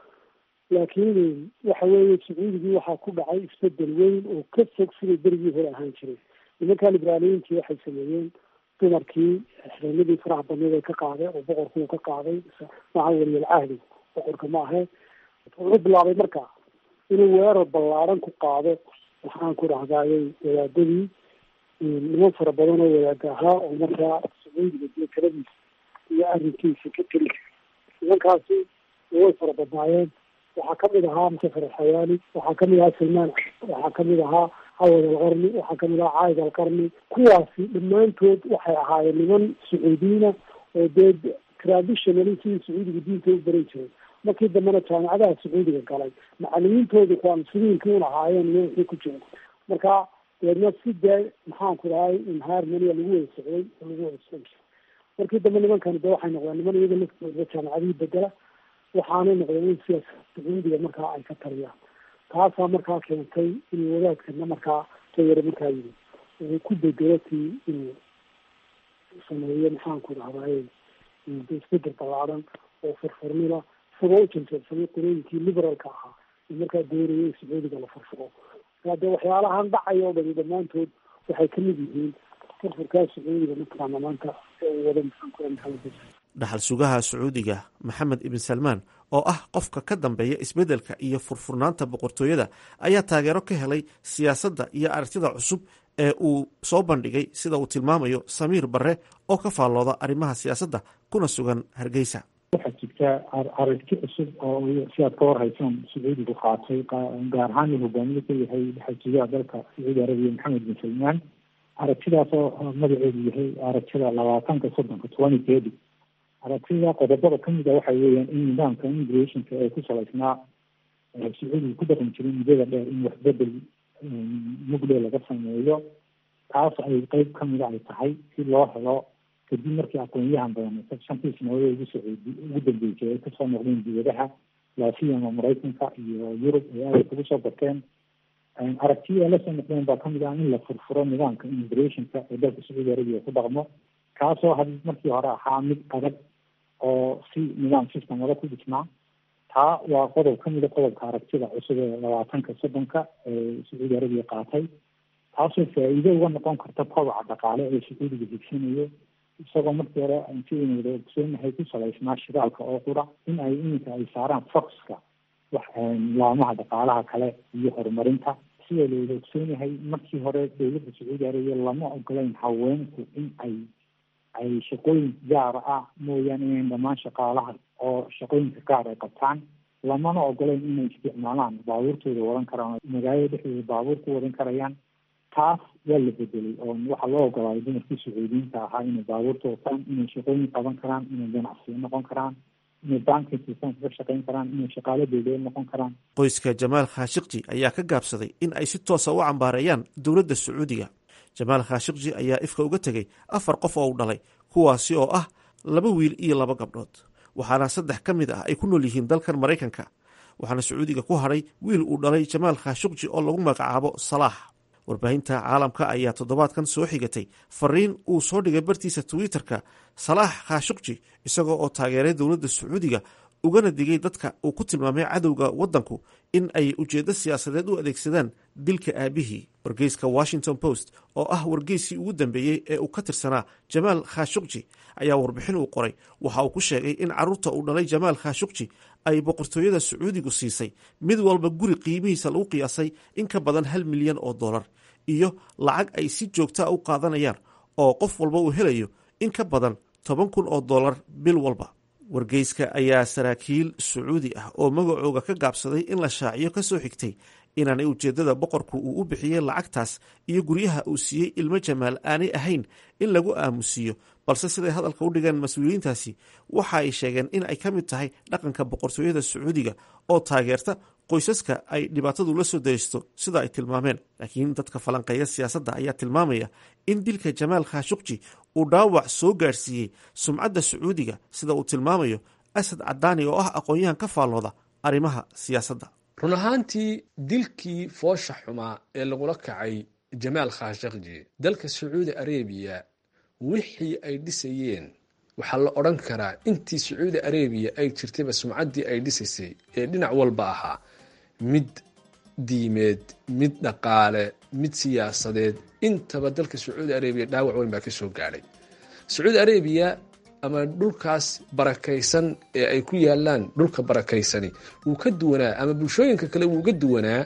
laakiin waxa weeye sacuudigii waxaa ku dhacay isbedel weyn oo ka fog siday berigii hore ahaan jiray nimankaa liberaaliyiintii waxay sameeyeen dumarkii xireenadii faraha badneed ay ka qaaday oo boqorkuu ka qaaday maca weliyal cahdi boqorka ma ahe wuxuu bilaabay marka inuu weerar ballaaran ku qaado waxaan ku dhahdaayay wadaadadii niman fara badan oo wadaada ahaa oo markaa sacuudiga dee taladiisa iyo arrinkiisa ka teli nimankaasi way fara badnaayeen waxaa kamid ahaa musafar alxayaali waxaa kamid ahaa salmaan waxaa kamid ahaa cawad alqarni waxaa kamid ahaa caayid alqarni kuwaasi dhammaantood waxay ahaayeen niman sacuudiyiina oo dee traditionally sidii sacuudiga diinta u baran jiray markii dambena jaamicadaha sacuudiga galay macalimiintoodu kuwaa muslimiinkii un ahaayeen iyo wixii ku jira marka deedna si dee maxaan ku dhahay inharmonia lagu wada socday oo lagu wada socon jiray markii dambe nimankani de waxay noqdeen niman iyaga laftooda jaamicadihii bedela waxaanay noqdeen in siyaas sacuudiga markaa ay ka taliyaan taasaa markaa keentay inuu wadaadkana markaa tayare markaa yimi uu ku bedelo tii inuu sameeyo maxaan ku dhahdaye isbedel ballaadan oo furfurnila isagoo u janjeersamay qolooyinkii liberalka ahaa in markaa doonaya in sacuudiga la furfuro markaa dee waxyaalahan dhacaya oo dhani dhammaantood waxay kamid yihiin furfurkaa sacuudiga mataqaana maanta wada maxaanku maxamed dhaxal sugaha sacuudiga maxamed ibn salmaan oo ah qofka ka dambeeya isbeddelka iyo furfurnaanta boqortooyada ayaa taageero ka helay siyaasadda iyo aragtida cusub ee uu soo bandhigay sida uu tilmaamayo samiir barre oo ka faallooda arrimaha siyaasadda kuna sugan hargeysa waxaa jirta aragti cusub oo si aad ka warhaysaan sacuudigu qaatay gaar ahaan uu hogaamiye ka yahay dhaxal sugaha dalka sacuudi arabiya maxamed bin salmaan aragtidaas oo magaceedu yahay aragtida labaatanka soddonka twenty thirty aragtida qodobada kamid a waxa weeyaan in nidaamka immigrationka ee ku salaysnaa sacuudiga ku dhaqan jiray muddada dheer in waxbedel mugle laga sameeyo taas ay qeyb kamida ay tahay si loo helo kadib markii aqoonyahan badan shantii sanadood ugu socod ugu dambeysay ay kasoo noqdeen dibadaha laasiyama maraykanka iyo yurub ay aada kugu soo bateen aragtiya la soo noqdeen baa kamid ah in la furfuro nidaamka immigrationka ee dalka sacuudi arabiya ku dhaqmo kaasoo had markii hore ahaa mid adag oo si nidaam systemada ku dhisnaa taa waa qodob kamida qodobka aragtida cusub ee labaatanka soddonka ee sacuudi arabiya qaatay taasoo faa-iido uga noqon karta kobaca dhaqaale ee sacuudiga higsanayo isagoo markii hore sidaynu wada ogsoonahay ku salaysnaa shidaalka oo qura in ay iminka ay saaraan foxka wax laamaha dhaqaalaha kale iyo horumarinta sida la wada ogsoonahay markii hore dowladda sacuudi arabiya lama ogolayn haweenku in ay ay shaqooyin gaara ah mooyaane inayn dhammaan shaqaalaha oo shaqooyinka gaar ay qabtaan lamana ogoleyn inay isticmaalaan baabuurtooda wadan karaan magaalada dhexdeeda baabuur ku wadan karayaan taas waa la bedelay oo waxaa loo ogolaaday dumarkii sacuudiyiinta ahaa inay baabuurta wataan inay shaqooyin qaban karaan inay ganacsiyo noqon karaan inay banki sistemka ka shaqayn karaan inay shaqaalo dowladeed noqon karaan qoyska jamaal khashikji ayaa ka gaabsaday in ay si toosa u cambaareeyaan dowladda sacuudiga jamaal khashikji ayaa ifka uga tegey afar qof oo u dhalay kuwaasi oo ah laba wiil iyo laba gabdhood waxaana saddex ka mid ah ay ku nool yihiin dalkan maraykanka waxaana sacuudiga ku hadhay wiil uu dhalay jamaal khashukji oo lagu magacaabo salaax warbaahinta caalamka ayaa toddobaadkan soo xigatay fariin uu soo dhigay bartiisa twitter-ka salaax khashukji isagoo oo taageeray dowladda sacuudiga ugana digay dadka uu ku tilmaamay cadowga waddanku in ay ujeeddo siyaasadeed u adeegsadaan dilka aabihii wargeyska washington post oo ah wargeyskii ugu dambeeyey ee uu ka tirsanaa jamaal khashukji ayaa warbixin uu qoray waxa uu ku sheegay in carruurta uu dhalay jamaal khashukji ay boqortooyada sacuudigu siisay mid walba guri qiimihiisa lagu qiyaasay in ka badan hal milyan oo dollar iyo lacag ay si joogtaa u qaadanayaan oo qof walba uu helayo in ka badan toban kun oo dollar bil walba wargeyska ayaa saraakiil sacuudi ah oo magacooga ka gaabsaday in la shaaciyo ka soo xigtay inaanay ujeeddada boqorku uu u bixiyey lacagtaas iyo guryaha uu siiyey ilmo jamaal aanay ahayn in lagu aamusiiyo balse siday hadalka u dhigeen mas-uuliyiintaasi waxa ay sheegeen in ay ka mid tahay dhaqanka boqortooyada sacuudiga oo taageerta qoysaska ay dhibaatadu la soo daysto sida ay tilmaameen laakiin dadka falanqeeya siyaasadda ayaa tilmaamaya in dilka jamaal khashukji uu dhaawac soo gaadhsiiyey sumcadda sacuudiga sida uu tilmaamayo asad cadaani oo ah aqoon-yahan ka faallooda arrimaha siyaasadda run ahaantii dilkii foosha xumaa ee lagula kacay jamaal khashakji dalka sacuudi arabiya wixii ay dhisayeen waxaa la odhan karaa intii sacuudi arabiya ay jirtayba sumcaddii ay dhisaysay ee dhinac walba ahaa mid diimeed mid dhaqaale mid siyaasadeed intaba dalka sacuudi arabiya dhaawac weyn baa ka soo gaadhay sacuudi arabiya ama dhulkaas barakaysan ee ay ku yaalaan dhulka barakaysani wuu ka duwanaa ama bulshooyinka kale wuu ga duwanaa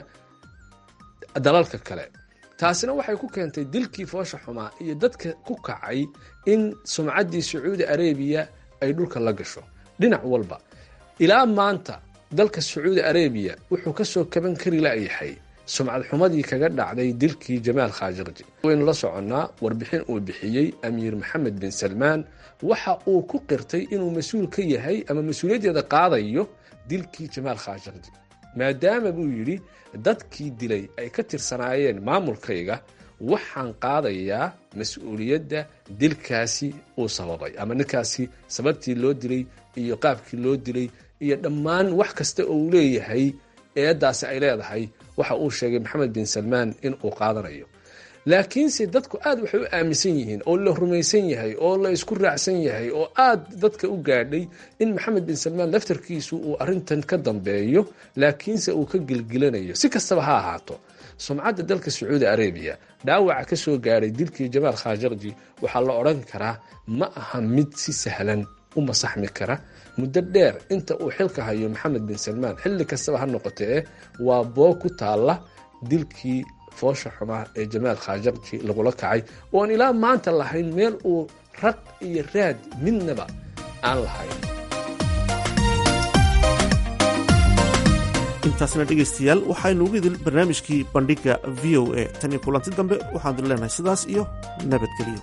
dalalka kale taasina waxay ku keentay dilkii foosha xumaa iyo dadka ku kacay in sumcaddii sacuudi arabiya ay dhulka la gasho dhinac walba ilaa maanta dalka sacuudi arabiya wuxuu kasoo kaban kari layahay sumcad xumadii kaga dhacday dilkii jamaal khashakji waynu la soconnaa warbixin uu bixiyey amiir maxamed bin salmaan waxa uu ku qirtay inuu mas-uul ka yahay ama mas-uuliyaddeeda qaadayo dilkii jamaal khashakji maadaama buu yidhi dadkii dilay ay ka tirsanaayeen maamulkayga waxaan qaadayaa mas-uuliyadda dilkaasi uu sababay ama ninkaasi sababtii loo dilay iyo qaabkii loo dilay iyo dhammaan wax kasta oo uu leeyahay eeddaasi ay leedahay waxa uu sheegay maxamed bin salmaan in uu qaadanayo laakiinse dadku aad waxay u aaminsan yihiin oo la rumaysan yahay oo la isku raacsan yahay oo aad dadka u gaadhay in maxamed bin salmaan laftarkiisu uu arintan ka dambeeyo laakiinse uu ka gilgilanayo si kastaba ha ahaato sumcadda dalka sacuudi arabiya dhaawaca ka soo gaadhay dilkii jamaal khashakji waxaa la odhan karaa ma aha mid si sahlan u masaxmi kara muddo dheer inta uu xilka hayo maxamed bin salmaan xilli kastaba ha noqotee waa boo ku taalla dilkii foosha xumaa ee jamaal khashakji lagula kacay ooan ilaa maanta lahayn meel uu raq iyo raad midnaba aan lahayn intaasna dhegaystayaal waxaynu ugu idil barnaamijkii bandhigga v o a tan iyo kulanti dambe waxaan dir leenahay sidaas iyo nabadgelyo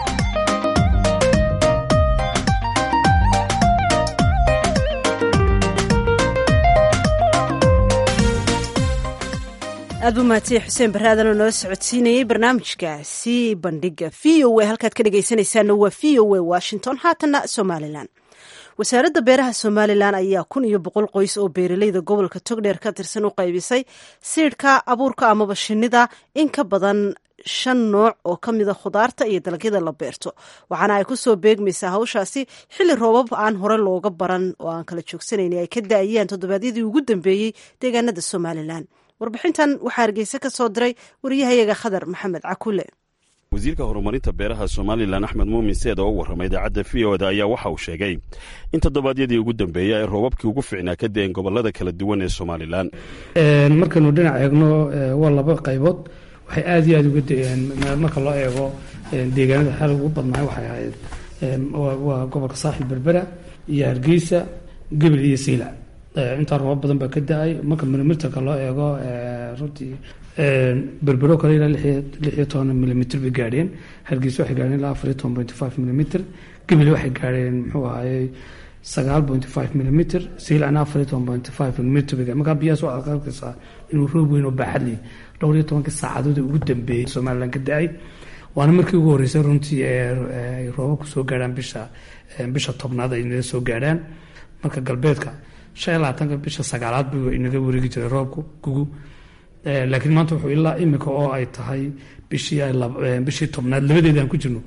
aad buu mahadsanyahy xuseen barre aadanoo nala socodsiinayey barnaamijkaasi bandhiga v o a halkaad ka dhegaysanaysaana waa v o a washington haatanna somalilan wasaaradda beeraha somalilan ayaa kun iyo boqol qoys oo beeraleyda gobolka togdheer ka tirsan u qaybisay siidhka abuurka amaba shinida in ka badan shan nooc oo ka mida khudaarta iyo dalagyada la beerto waxaana ay kusoo beegmaysaa hawshaasi xilli roobab aan hore looga baran oo aan kala joogsanayni ay ka da-ayaan toddobaadyadii ugu dambeeyey deegaanada somalilan warbixintan waxaa hargeysa ka soo diray wariyahayaga khadar maxamed cakule wasiirka horumarinta beeraha somalilan axmed muumin seed oo u warramay idaacadda v o da ayaa waxa uu sheegay in toddobaadyadii ugu dambeeya ay roobabkii ugu fiicnaa ka deen gobollada kala duwan ee somalilan markaynu dhinac eegno waa laba qaybood waxay aad iyo aad uga da-een marka loo eego deegaanada xal ugu badnaa waxay ahayd waa gobolka saaxil berbera iyo hargeysa gebel iyo siila intaa roobab badan baa ka da-ay marka milimeterka loo eego runtii berbero kale ilaa lix iyo toban milimitr bay gaadheen hargeysa waxay gaadheen ilaa afar iyo toban point five milimitr gebile waxay gaadheen muxuu ahayey sagaal point five milimitr siilana afar iyo toban point five milimitr bay markaa biyahaas waxaad arkaysaa inuu roob weyn oo baaxad leh dhowr iyo tobankii saacadood ugu dambeeyey somaliland ka da-ay waana markii ugu horreysay runtii ay roobabku soo gaadhaan bisha bisha tobnaad ay inaga soo gaadhaan marka galbeedka shan iyo labaatanka bisha sagaalaad buu inaga wareegi jiray roobku gugu laakiin maanta wuxuu ilaa imika oo ay tahay bishii bishii tobnaad labadeeda aan ku jirno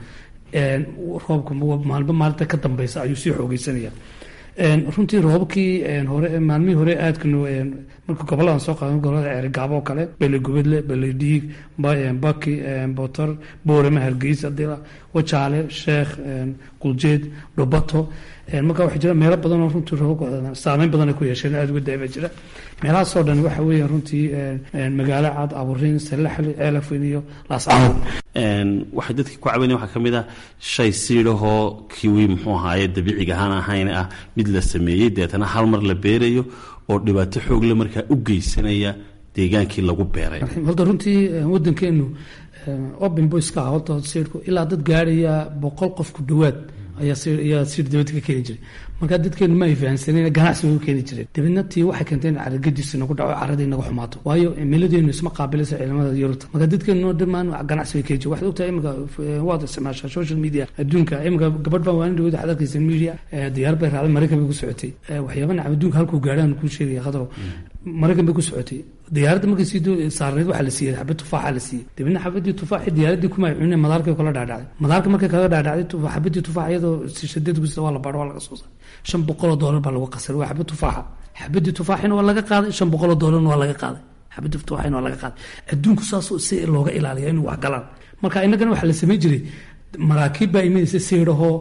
roobka maalba maalinta ka dambeysa ayuu sii xoogeysanaya runtii roobabkii hore maalmihii hore aadkanu marka goboladan soo qaadan gobolada ceerigaabo oo kale bele gubadle bele dhiig baki botor boorama hargeysa dila wajaale sheekh quljeed dhubato marka waxaa jira meelo badan oo runtii roobabka saameyn badan ay ku yeesheen aada uga daaba jira meelahaasoo dhan waxa weeye runtii magaalo cad aburiin salaxli ceelafweyn iyo laascaanood waxay dadkii ku cabanaya waxaa ka mid ah shay siidhahoo kiwi muxuu ahaaye dabiiciga ahaan ahayn ah mid la sameeyey deetana hal mar la beerayo oo dhibaato xoogle markaa u geysanaya deegaankii lagu beeray horta runtii wadankeenu open boyska ah horta siidhku ilaa dad gaaraya boqol qof ku dhowaad ayaa siir dibadda ka keeni jiray markaa dadkeenu ma ay fahansaneen ganacsi way u keeni jireen dabeedna tii waxay keentay in caragadiis nagu dhaco caradii naga xumaato waayo cimiladeenu isma qaabilaysa ciidamada yurubta marka dadkeenu dhammaan ganacsi way keeni jireen waxaad ogtahay imika waad isticmaashaa social media adduunka imika gabadh baan waanin dhawada waxaad arkaysa media diyaar bay raacday maraykan bay ku socotay waxyaaba nacam adduunka halkuu gaadhaan kuu sheegaya khadro maraykan bay ku socotay diyaaradda markay sii saarneed waxaa la siiyey xabad tufaaxa la siiyey dabeedna xabadii tufaaxi diyaaradii kuma ay cuneen madaarkay kala dhaadhacday madaarka markay kaga dhaadhacday xabadii tufaax iyadoo shadeed ku waa la baadho waa laga soo saaray shan boqoloo doolar baa lagu qasay waa xabad tufaaxa xabadii tufaaxina waa laga qaaday shan boqoloo doolarna waa laga qaaday xabadii tufaaxina waa laga qaaday adduunku saasoo si looga ilaaliya inuu wax galaan marka innagana waxaa la samayn jiray maraakiib baa imanaysa siidhahoo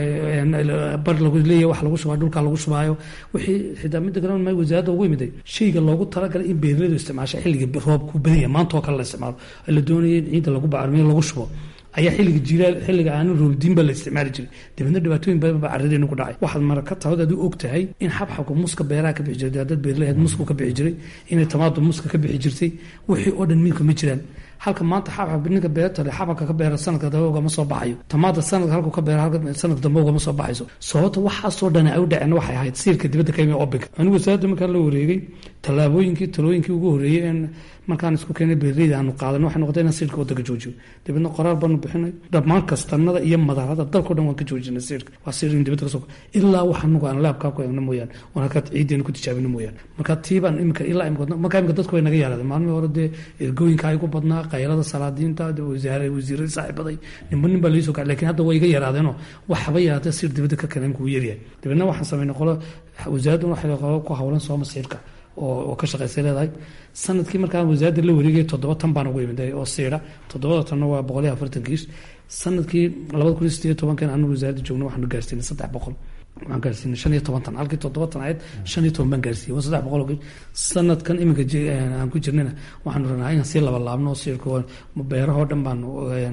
bar lagu leeyahy wax lagu shubaa dhulka lagu shubaayo wixii xitaa midda kale ma wasaaradda ugu imiday shayga loogu talagalay in beeraladu isticmaasha xilliga roobku badanya maanta oo kale la isticmaalo la doonaya in ciidda lagu bacrimiyo lagu shubo ayaa xilliga jilaal xilliga aanu roobdiin baa la isticmaali jiray dabeedna dhibaatooyin badan baa carradeenu ku dhacay waxaad maraka tahood aad u og tahay in xabxabka muska beeraha ka bixi jiray dad beerlaheed musku ka bixi jiray inay tamaado muska ka bixi jirtay wixii oo dhan miilka ma jiraan halka maanta xabxab ninka beertale xabxabka ka beera sanadka dambe ugama soo baxayo tamaada sanadka halku ka beera sanadka dambe ugama soo baxayso sababta waxaasoo dhan ay u dhaceen waxay ahayd siirka dibadda ka yimi obinka anigu wasaaradda markaan la wareegay tallaabooyinkii talooyinkii ugu horreeyey in markaan isku keenay beerleyda aanu qaadan waxay noqotay inaan siirka waddanka joojiyo dabeedna qoraal baanu bixinay dhammaan kastanada iyo madaarada dalkao dhan waan ka joojinay siirka waa siir in dibadda kasoo ilaa wax anagu aan laabkaa ku eegno mooyaan oon halkaa ciideena ku tijaabino mooyaan marka tiibaan imika ilaa imika markaa imika dadku way naga yaaraadeen maalmihii hore dee ergooyinka ay ku badnaa qaylada salaadiinta wasaare wasiiradii saaxiibaday ninba nin baa laisoo kacay lakin hadda way iga yaraadeenoo waxba yaraatee siir dibadda ka keenan kuu yaryahay dabeedna waxaan samaynay qolo wasaaraddan waxay ku hawlan sooma siirka oo ka shaqaysay leedahay sanadkii markaan wasaaradda la wareegay toddoba tan baan ugu imiday oo siira toddobada tanna waa boqol iyo afartan kiis sanadkii labada kun iyo sideed iyo tobankan anu wasaaradda joogna waxaanu gaarsiinay saddex boqol waxaan gaarsiinay shan iyo toban tan halkii toddoba tan ahayd shan iyo toban baan gaarsiiyey waa saddex boqol oo kiis sanadkan iminka aan ku jirnayna waxaanu rabnaa inaan sii laba laabno oo siirka beerahoo dhan baanu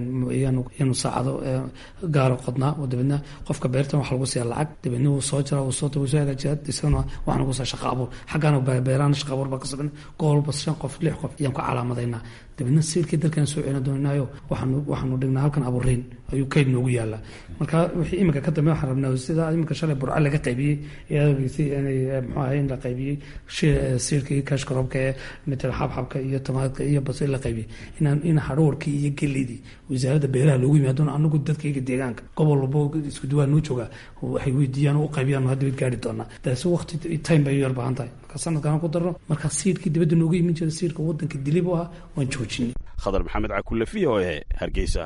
yaanu saacado gaaro qodnaa oo dabeedna qofka beertan waxa lagu siiya lacag dabeedna wuu soo jira wuu soo wuu soo hagaajiyaa isagana waxaan ugu saa shaqa abuur xaggaana beerahana shaqa abuur baa ka sabina gobolba shan qof lix qof ayaan ku calaamadaynaa dabeedna siirkii dalkan soo celin doonaayo waxaanu waxaanu dhignaa halkan abuuriin ayuu kayd noogu yaalaa marka wixii iminka ka dambe waxaan rabnaa sida iminka shalay burca laga qaybiyey eedageysay inay muxuu ahay in la qaybiyey siirkii kaashkaroobka ee matal xabxabka iyo tamaadka iyo basay la qaybiyey inaan in hadhoorkii iyo geleydii wasaaradda beeraha loogu yimaado anagu dadkayga deegaanka gobol walbo isku duwaa noo joogaa waxay weydiiyaan oo u qaybiyaan hadda wayd gaari doonaa taasi waqti time bay yar baahan tahay marka sanadkan ku darno marka siirkii dibadda nooga iman jira siirka wadanka dilib u ah waan joojinay khadar maxamed cakulle v o e hargeysa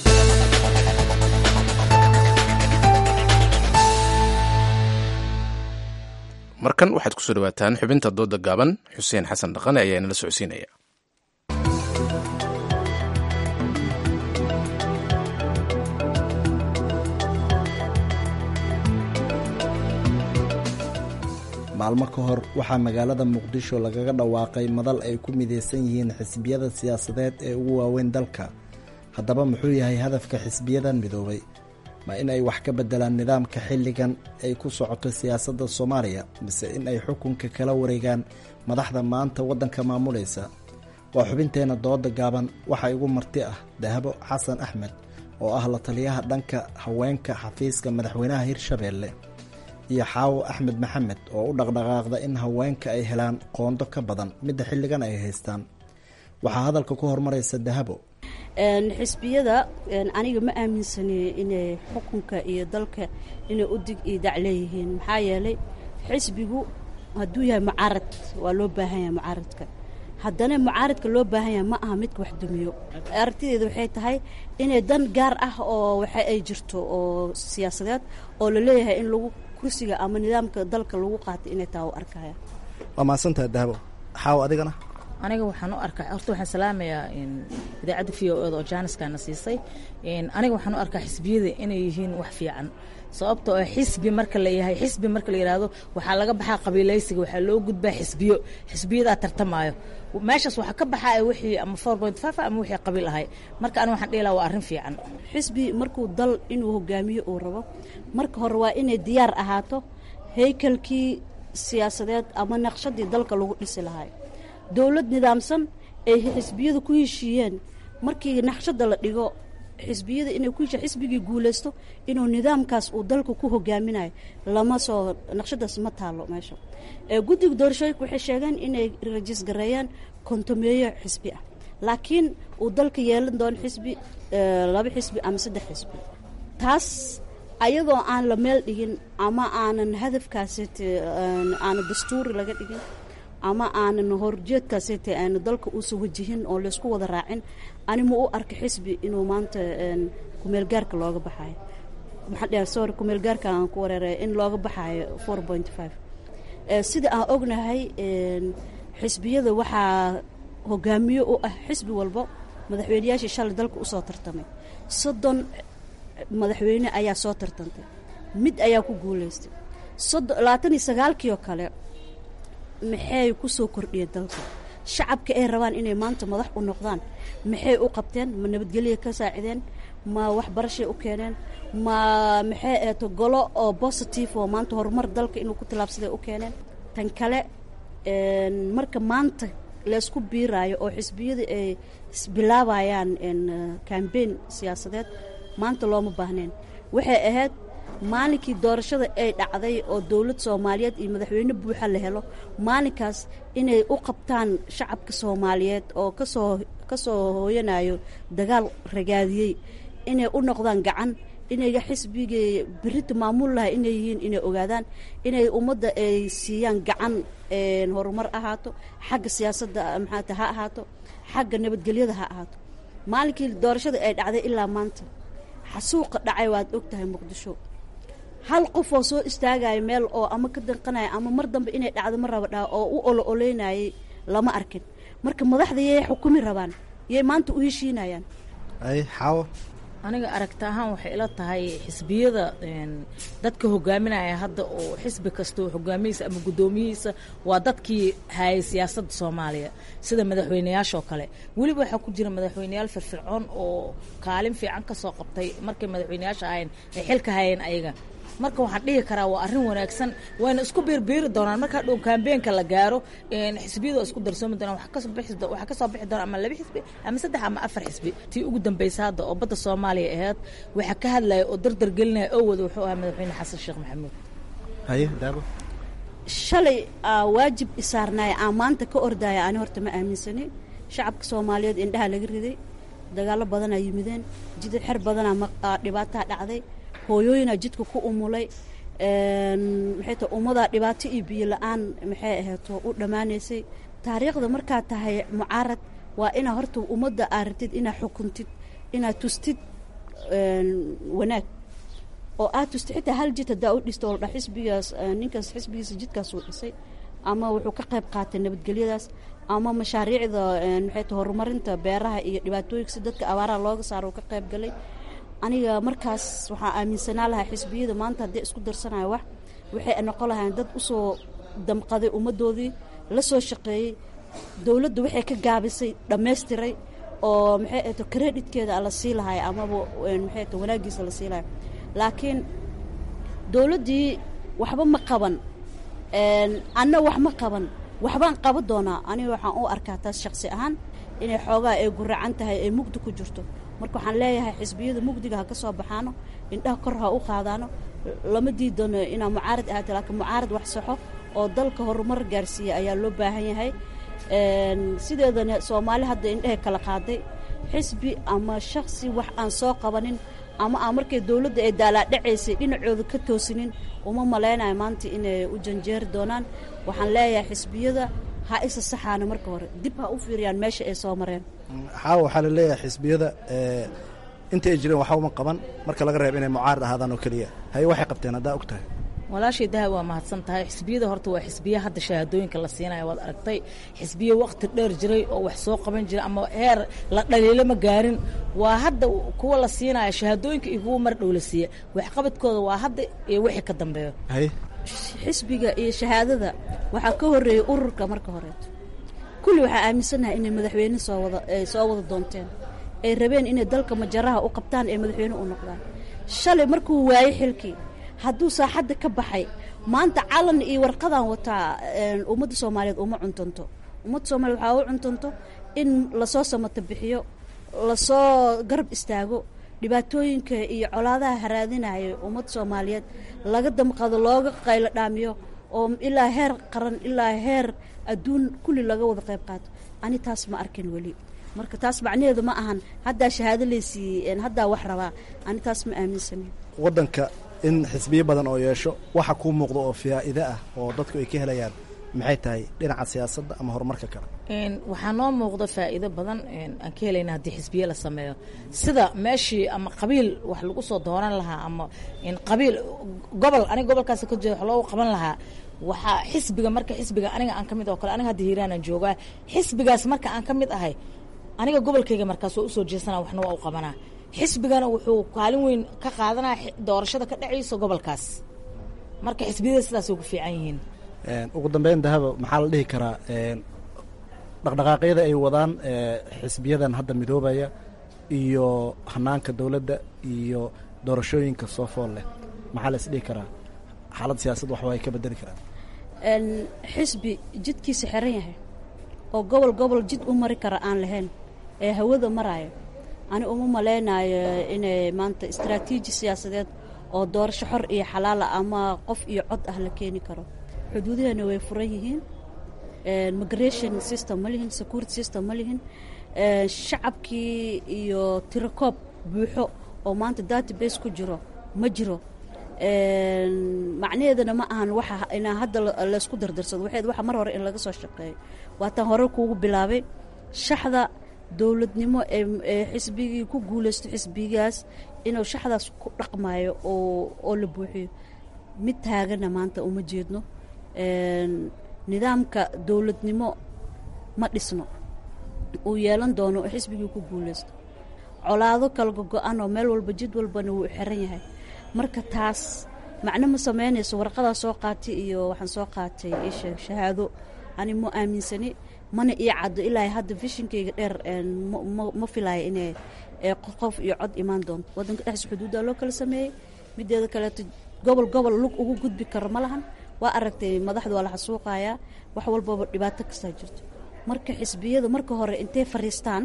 markan waxaad kusoo dhawaataan xubinta dooda gaaban xuseen xasan dhaqane ayaa inala socodsiinaya maalmo ka hor waxaa magaalada muqdisho lagaga dhawaaqay madal ay ku mideysan yihiin xisbiyada siyaasadeed ee ugu waaweyn dalka haddaba muxuu yahay hadafka xisbiyadan midoobay ma in ay wax ka bedelaan nidaamka xilligan ay ku socoto siyaasadda soomaaliya mise in ay xukunka kala wareegaan madaxda maanta waddanka maamulaysa waa xubinteenna dooda gaaban waxaa igu marti ah dahabo xasan axmed oo ah la taliyaha dhanka haweenka xafiiska madaxweynaha hirshabeelle iyo xaawo axmed maxamed oo u dhaqdhaqaaqda in haweenka ay helaan qoondo ka badan midda xilligan ay haystaan waxaa hadalka ku hormaraysa dahabo xisbiyada aniga ma aaminsani inay xukunka iyo dalka inay u dig iyo dac leeyihiin maxaa yeelay xisbigu hadduu yahay mucaarad waa loo baahan yahay mucaaradka haddana mucaaradka loo baahan yahay ma aha midka wax dumiyo aragtideeda waxay tahay inay dan gaar ah oo waxa ay jirto oo siyaasadeed oo la leeyahay in lagu kursiga ama nidaamka dalka lagu qaatay inay taa u arkaya waa mahadsantaha dahabo xaawo adigana aniga waxaan u arkaa horta waxaan salaamayaa idaacadda v o eda oo jaaniskana siisay aniga waxaan u arkaa xisbiyada inay yihiin wax fiican sababtoo ah xisbi marka la yahay xisbi marka la yidhaahdo waxaa laga baxaa qabiilaysiga waxaa loo gudbaa xisbiyo xisbiyadaa tartamaayo meeshaas waxaa ka baxaa wixii ama four point five ama wixii qabiil ahay marka aniga waxaan dhihi lahaa waa arrin fiican xisbi markuu dal inuu hogaamiyo uu rabo marka hore waa inay diyaar ahaato haykalkii siyaasadeed ama naqshadii dalka lagu dhisi lahay dowlad nidaamsan ay xisbiyadu ku heshiiyeen markii naqshada la dhigo xisbiyada inay ku heshiya xisbigii guulaysto inuu nidaamkaas uu dalka ku hogaaminayo lama soo naqshadaas ma taalo meesha guddiga doorashooyinka waxay sheegeen inay rajis gareeyaan kontomeeyo xisbi ah laakiin uu dalka yeelan doono xisbi laba xisbi ama saddex xisbi taas ayadoo aan la meel dhigin ama aanan hadafkaasi aana dastuuri laga dhigin ama aanan horjeedkaasete aanu dalka uusa wajihin oo laysku wada raacin ani ma u arka xisbi inuu maanta kumeelgaarka looga baxayo maxaa dheh sorry kumeelgaarka aan ku wareeray in looga baxayo four point five sida aan ognahay xisbiyada waxaa hogaamiyo u ah xisbi walbo madaxweyneyaashii shalay dalka usoo tartamay soddon madaxweyne ayaa soo tartantay mid ayaa ku guulaystay labaatan iyo sagaalkii oo kale maxay ku soo kordhiyeen dalka shacabka ay rabaan inay maanta madax u noqdaan maxay u qabteen ma nabadgelya ka saacideen ma waxbarashay u keeneen ma maxay eeto golo oo positive oo maanta horumar dalka inuu ku tilaabsaday u keeneen tan kale marka maanta laysku biiraayo oo xisbiyada ay bilaabayaan cambaign siyaasadeed maanta looma baahneen waxay ahayd maalinkii doorashada ay dhacday oo dowlad soomaaliyeed iyo madaxweyne buuxa la helo maalinkaas inay u qabtaan shacabka soomaaliyeed oo kasoo kasoo hooyanayo dagaal ragaadiyey inay u noqdaan gacan inay xisbigii berita maamul laha inay yihiin inay ogaadaan inay ummadda ay siiyaan gacan horumar ahaato xagga siyaasadda maxaata ha ahaato xagga nabadgelyada ha ahaato maalinkii doorashada ay dhacday ilaa maanta xasuuqa dhacay waad og tahay muqdisho hal qof oo soo istaagaya meel oo ama ka danqanaya ama mar dambe inay dhacdo ma raba dhaha oo u olo oleynayay lama arkin marka madaxda yay xukumi rabaan yay maanta u heshiinayaan ay xaawo aniga aragti ahaan waxay ila tahay xisbiyada dadka hogaaminaya hadda oo xisbi kasta hogaamiyiisa ama guddoomiyihiisa waa dadkii hayay siyaasadda soomaaliya sida madaxweyneyaashoo kale weliba waxaa ku jira madaxweyneyaal firfircoon oo kaalin fiican ka soo qabtay markay madaxweyneyaasha ahayn ay xilka hayeen ayaga marka waxaan dhihi karaa waa arrin wanaagsan wayna isku biirbiiri doonaan markaa dhow kambeenka la gaaro xisbiyadu waa isku darsoomi doonaan waxaa kasoo bixi doona ama laba xisbi ama saddex ama afar xisbi tii ugu dambeysa hadda oo badda soomaaliya ahayd waxaa ka hadlaya oo dardar gelinaya oo wada wuxuu ahaa madaxweyne xasan sheekh maxamuud haye daabo shalay aa waajib isaarnaaya aan maanta ka ordaya ani horta ma aaminsani shacabka soomaaliyeed indhaha laga riday dagaallo badanaa yimideen jidad xer badanaa dhibaataa dhacday hooyooyinaa jidka ku umulay maxay tahay ummadaa dhibaato iyo biyo la-aan maxay ahayto u dhammaanaysay taariikhda markaa tahay mucaarad waa inaa horta ummadda aa rabtid inaa xukuntid inaad tustid wanaag oo aad tustid xitaa hal jid haddaa u dhisto oo la dhaa xisbigaas ninkaas xisbigiisa jidkaas uu dhisay ama wuxuu ka qayb qaatay nabadgelyadaas ama mashaariicda maxay tahay horumarinta beeraha iyo dhibaatooyinka si dadka abaaraha looga saaro uu ka qayb galay aniga markaas waxaa aaminsanaa lahaa xisbiyada maanta haddii isku darsanayo wax waxay noqon lahayn dad usoo damqaday ummaddoodii la soo shaqeeyey dowladdu waxay ka gaabisay dhammaystiray oo maxay ahto creditkeeda la sii lahay amaba maxay ahto wanaagiisa la sii lahay laakiin dowladdii waxba ma qaban anna wax ma qaban waxbaan qaban doonaa aniga waxaan u arkaa taas shaqsi ahaan inay xoogaa ay guracan tahay ay mugdi ku jirto marka waxaan leeyahay xisbiyada mugdiga ha ka soo baxaano indhaha kor ha u qaadaano lama diidano inaa mucaarad ahaato laakiin mucaarad wax saxo oo dalka horumar gaarsiiya ayaa loo baahan yahay sideedana soomaali hadda indhehay kala qaaday xisbi ama shaksi wax aan soo qabanin ama aan markay dowladda ay daalaadhacaysay dhinacooda ka toosinin uma malaynayo maanta inay u janjeeri doonaan waxaan leeyahay xisbiyada ha isa saxaana marka hore dib ha u fiiriyaan meesha ay soo mareen xaawo waxaa la leeyahay xisbiyada inta ay jireen waxba uma qaban marka laga reebo inay mucaarad ahaadaan oo keliya haye waxay qabteen haddaa og tahay walaashay dahab waa mahadsan tahay xisbiyada horta waa xisbiya hadda shahaadooyinka la siinaya waad aragtay xisbiya waqti dheer jiray oo wax soo qaban jiray ama heer la dhaliilo ma gaarin waa hadda kuwa la siinaya shahaadooyinka iyo kuwa mar dhow la siiya waxqabadkooda waa hadda iyo wixii ka dambeeyo xisbiga iyo shahaadada waxaa ka horeeyey ururka marka horeeto kulli waxaa aaminsannahay inay madaxweyne soo wada ay soo wada doonteen ay rabeen inay dalka majaraha u qabtaan ee madaxweyne u noqdaan shalay markuu waayey xilkii hadduu saaxadda ka baxay maanta calan iyo warqadaan wataa ummadda soomaaliyeed uma cuntanto ummadda soomaliyeed waxaa u cuntanto in lasoo samato bixiyo lasoo garab istaago dhibaatooyinka iyo colaadaha haraadinaya ummadda soomaaliyeed laga damqado looga qaylo dhaamiyo oo ilaa heer qaran ilaa heer adduun kulli laga wada qayb qaato ani taas ma arkin weli marka taas macnaheedu ma ahan haddaa shahaado laysiiyey haddaa wax rabaa ani taas ma aaminsanin waddanka in xisbiyo badan oo yeesho waxa kuu muuqda oo faa'iide ah oo dadku ay ka helayaan maxay tahay dhinaca siyaasadda ama horumarka kale waxaa noo muuqda faa'iido badan aan ka helayna haddii xisbiye la sameeyo sida meeshii ama qabiil wax lagu soo dooran lahaa ama qabiil gobol aniga gobolkaas ka jeeda wax loogu qaban lahaa waxaa xisbiga marka xisbiga aniga aan ka mid oo kale aniga hadda hiiraanaan joogaa xisbigaas marka aan ka mid ahay aniga gobolkayga markaas waa usoo jeesana waxna waa u qabanaa xisbigana wuxuu kaalin weyn ka qaadanaya doorashada ka dhacayso gobolkaas marka xisbiyada sidaas way ku fiican yihiin ugu dambeyn dahaba maxaa la dhihi karaa dhaqdhaqaaqyada ay wadaan xisbiyadan hadda midoobaya iyo hanaanka dowladda iyo doorashooyinka soo fool leh maxaa la is dhihi karaa xaalad siyaasad waxba ay ka bedeli karaan xisbi jidkiisa xiran yahay oo gobol gobol jid u mari kara aan lahayn ee hawada maraayo ani uma malaynayo inay maanta istraatiiji siyaasadeed oo doorasho xor iyo xalaala ama qof iyo cod ah la keeni karo xuduudaheena way furan yihiin migration system ma lihin security system ma lihin shacabkii iyo tirakoob buuxo oo maanta database ku jiro ma jiro macnaheedana ma ahan waxa inaa hadda laysku dardarsado waxeed waxa mar hore in laga soo shaqeeyo waataan hore kuugu bilaabay shaxda dowladnimo ee xisbigii ku guulaysto xisbigaas inuu shaxdaas ku dhaqmayo oo oo la buuxiyo mid taagana maanta uma jeedno nidaamka dowladnimo ma dhisno uu yeelan doono oo xisbigii ku guulaysto colaado kala gogo-an oo meel walba jid walbana wuu xiran yahay marka taas macno ma sameynayso warqadaa soo qaatay iyo waxaan soo qaatay isheeg shahaado ani ma aaminsani mana ii caddo ilaa hadda fishinkayga dheer ma filaayo inay qof iyo cod imaan doonto waddanka dhexdiisa xuduuddaa loo kala sameeyey mideeda kaleeto gobol gobol lug ugu gudbi karo ma lahan waa aragtay madaxda waa la xasuuqayaa wax walbaba dhibaato kastaa jirto marka xisbiyada marka hore intay fariistaan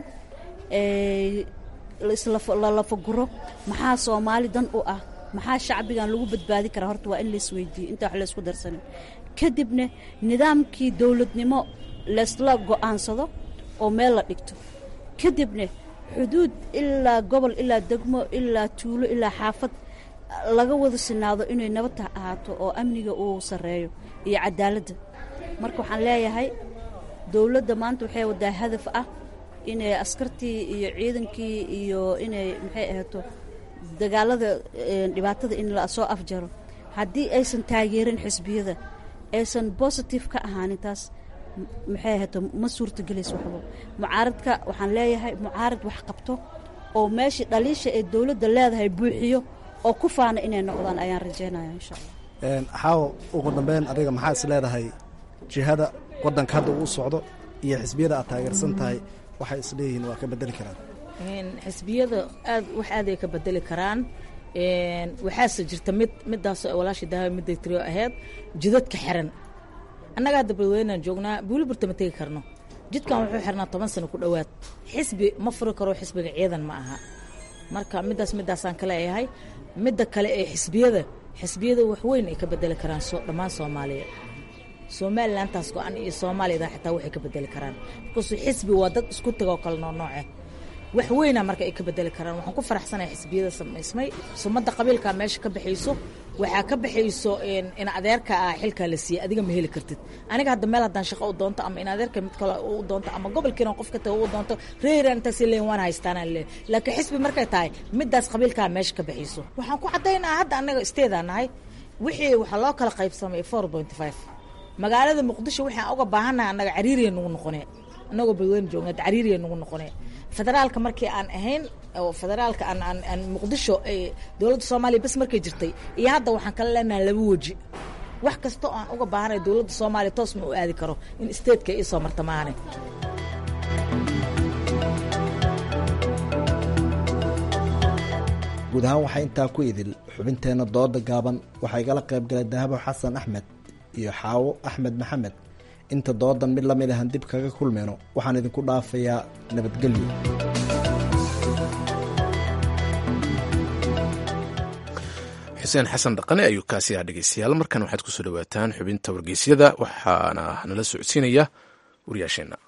islalafaguro maxaa soomaali dan u ah maxaa shacbigan lagu badbaadi karaa horta waa in laisweydiiyo intaa wax laysku darsanin kadibna nidaamkii dowladnimo laysla go-aansado oo meel la dhigto kadibna xuduud ilaa gobol ilaa degmo ilaa tuulo ilaa xaafad laga wada sinaado inay nabadta ahaato oo amniga uu sarreeyo iyo cadaaladda marka waxaan leeyahay dowladda maanta waxay wadaa hadaf ah inay askartii iyo ciidankii iyo inay maxay ahaato dagaalada dhibaatada in la soo afjaro haddii aysan taageerin xisbiyada aysan bositive ka ahaanin taas maxay ahaato ma suurtagelayso waxba mucaaradka waxaan leeyahay mucaarad wax qabto oo meeshii dhaliisha ee dowladda leedahay buuxiyo oo ku faana inay noqdaan ayaan rajeynaya insha allah xaawo ugu dambeyn adiga maxaa is leedahay jihada waddanka hadda uu socdo iyo xisbiyada aad taageersan tahay waxay isleeyihiin waa ka bedeli karaan xisbiyada aad wax aad ay ka bedeli karaan waxaase jirta mid midaasoo walaashii daawa midday tiriyo ahayd jidadka xiran annaga hadda balweynaan joognaa buuliburta ma tegi karno jidkan wuxuu xirnaa toban sano ku dhowaad xisbi ma furi karo xisbiga ciidan ma aha marka midaas midaasaan ka leeyahay midda kale ee xisbiyada xisbiyada waxweyn ay ka bedeli karaan dhammaan soomaaliya somalilantaas go-an iyo soomaaliyada xitaa waxay ka bedeli karaan markaasuu xisbi waa dad isku tagoo kale noocnooce wax weyna marka ay ka bedeli karaan waxaan ku faraxsanaya xisbiyada samaysmay sumadda qabiilkaa meesha ka baxayso waxaa ka baxayso in adeerka ah xilkaa la siiyey adiga ma heli kartid aniga hadda meel haddaan shaqo u doonto ama in adeerka mid kale u doonto ama gobolkiina qof ka taga u doonto reeran intaas leeyin waan haystaanaan leeyahay laakiin xisbi markay tahay midaas qabiilkaa meesha ka baxayso waxaan ku caddaynaa hadda annaga isteedaa nahay wixii waxaa loo kala qaybsamay four point five magaalada muqdisho waxaan uga baahannahay annaga cariiriya nagu noqone annagoo badweyne joogna cariiriya nagu noqone federaalka markii aan ahayn oo federaalka aan aan aan muqdisho dowladda soomaaliya bes markay jirtay iyo hadda waxaan kala leenahay laba weji wax kasta oo aan uga baahanay dowladda soomaaliya toos ma u aadi karo in statetka ii soo marta maahane guud ahaan waxaa intaa ku idil xubinteenna dooda gaaban waxaa igala qayb galay dahabo xasan axmed iyo xaawo axmed maxamed inta doodan mid lamid ahan dib kaga kulmayno waxaan idinku dhaafayaa nabadgelyo xuseen xasan dhaqane ayuu kaasi ah dhegeystayaal markan waxaad kusoo dhawaataan xubinta wargeysyada waxaana nala socodsiinaya wariyaasheenna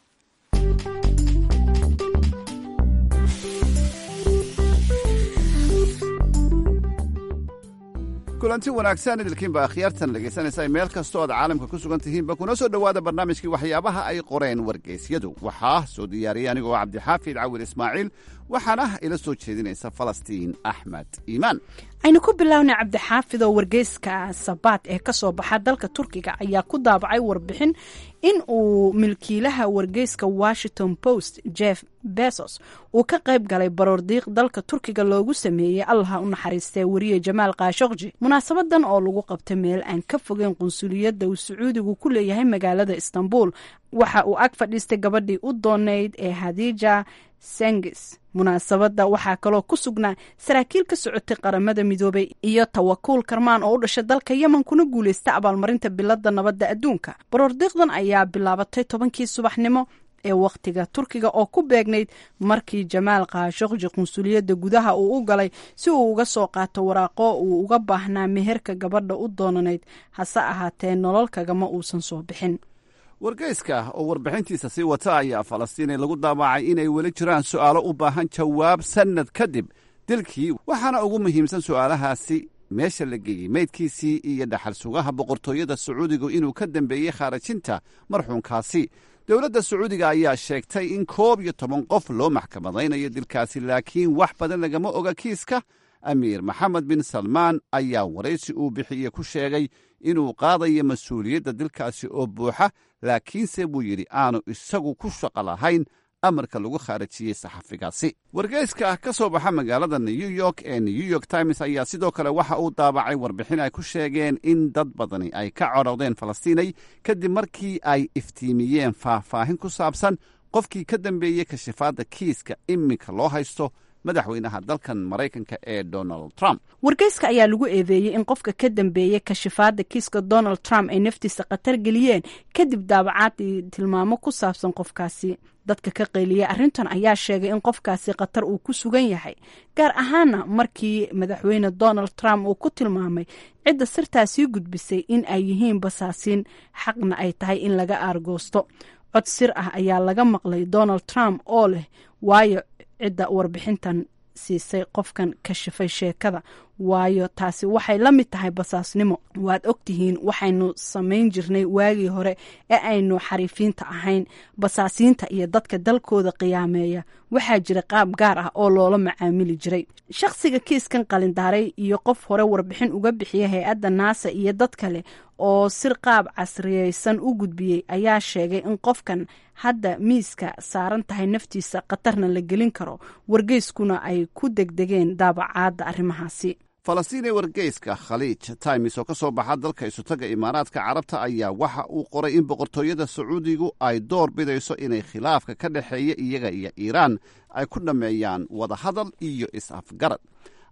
kulanti wanaagsan idilkiinba akhyaartan dhegaysanaysa meel kastoo aad caalamka ku sugan tihiinba kuna soo dhowaada barnaamijkii waxyaabaha ay qoreen wargeysyadu waxaa soo diyaariyay anigoo cabdixaafid cawil ismaaciil waxaana ila soo jeedinaysa falastiin axmed iimaan aynu ku bilownay cabdixaafid oo wargeyska sabaad ee ka soo baxa dalka turkiga ayaa ku daabacay warbixin in uu milkiilaha wargeyska washington post jeff bezos uu ka qayb galay baroordiiq dalka turkiga loogu sameeyey allaha u naxariistee wariye jamaal kaashokji munaasabadan oo lagu qabtay meel aan ka fogeyn qunsuliyadda uu sacuudigu ku leeyahay magaalada istanbul waxa uu ag fadhiistay gabadhii u dooneyd ee hadija sengis munaasabadda waxaa kaloo ku sugnaa saraakiil ka socotay qaramada midoobay iyo tawakuul karmaan oo u dhashay dalka yemen kuna guulaysta abaalmarinta bilada nabadda adduunka baroordiiqdan ayaa bilaabatay tobankii subaxnimo ee wakhtiga turkiga oo ku beegnayd markii jamaal kaashokji qunsuliyadda gudaha uu u galay si uu uga soo qaato waraaqo uu uga baahnaa meherka gabadha u doonanayd hase ahaatee nolol kagama uusan soo bixin wargeyska oo warbixintiisa sii wata ayaa falastiinay lagu daabacay inay weli jiraan su'aalo u baahan jawaab sannad kadib dilkii waxaana ugu muhiimsan su'aalahaasi meesha la geeyey meydkiisii iyo dhaxal sugaha boqortooyada sacuudigu inuu ka dambeeyey khaarajinta marxuunkaasi dowladda sacuudiga ayaa sheegtay in koob iyo toban qof loo maxkamadaynayo dilkaasi laakiin wax badan lagama oga kiiska amiir maxamed bin salmaan ayaa waraysi uu bixiye ku sheegay inuu qaadayo mas-uuliyadda dilkaasi oo buuxa laakiinse buu yidhi aanu isagu ku shaqo lahayn amarka lagu khaarajiyey saxafigaasi wargeyska ka soo baxa magaalada new york ee new york times ayaa sidoo kale waxa uu daabacay warbixin ay ku sheegeen in dad badani ay ka codhowdeen falastiinay kadib markii ay iftiimiyeen faahfaahin ku saabsan qofkii ka dambeeyey kashifaadda kiiska iminka loo haysto madaxweynaha dalkan maraykanka ee donald trump wargeyska ayaa lagu eedeeyey in qofka ka dambeeyey kashifaadda kiiska donald trump ay naftiisa khatar geliyeen kadib daabacaadii tilmaamo ku saabsan qofkaasi dadka ka qayliyey arrintan ayaa sheegay in qofkaasi khatar uu ku sugan yahay gaar ahaana markii madaxweyne donald trump uu ku tilmaamay cidda sirtaasii gudbisay in ay yihiin basaasiin xaqna ay tahay in laga aargoosto cod sir ah ayaa laga maqlay donald trump oo leh waayo cidda warbixintan siisay qofkan kashifay sheekada waayo taasi waxay la mid tahay basaasnimo waad ogtihiin waxaynu samayn jirnay waagii hore ee aynu xariifiinta ahayn basaasiinta iyo dadka dalkooda qiyaameeya waxaa jira qaab gaar ah oo loola macaamili jiray shakhsiga kiiskan qalindaaray iyo qof hore warbixin uga bixiya hay-adda naasa iyo dad kale oo sir qaab casriyeysan u gudbiyey ayaa sheegay in qofkan hadda miiska saaran tahay naftiisa khatarna la gelin karo wargeyskuna ay ku degdegeen daabacaadda arrimahaasi falastiin ee wargeyska khaliij times oo ka soo baxa dalka isutaga imaaraadka carabta ayaa waxa uu qoray in boqortooyada sacuudigu ay door bidayso inay khilaafka ka dhexeeya iyaga iyo iiraan ay ku dhammeeyaan wadahadal iyo is-afgarad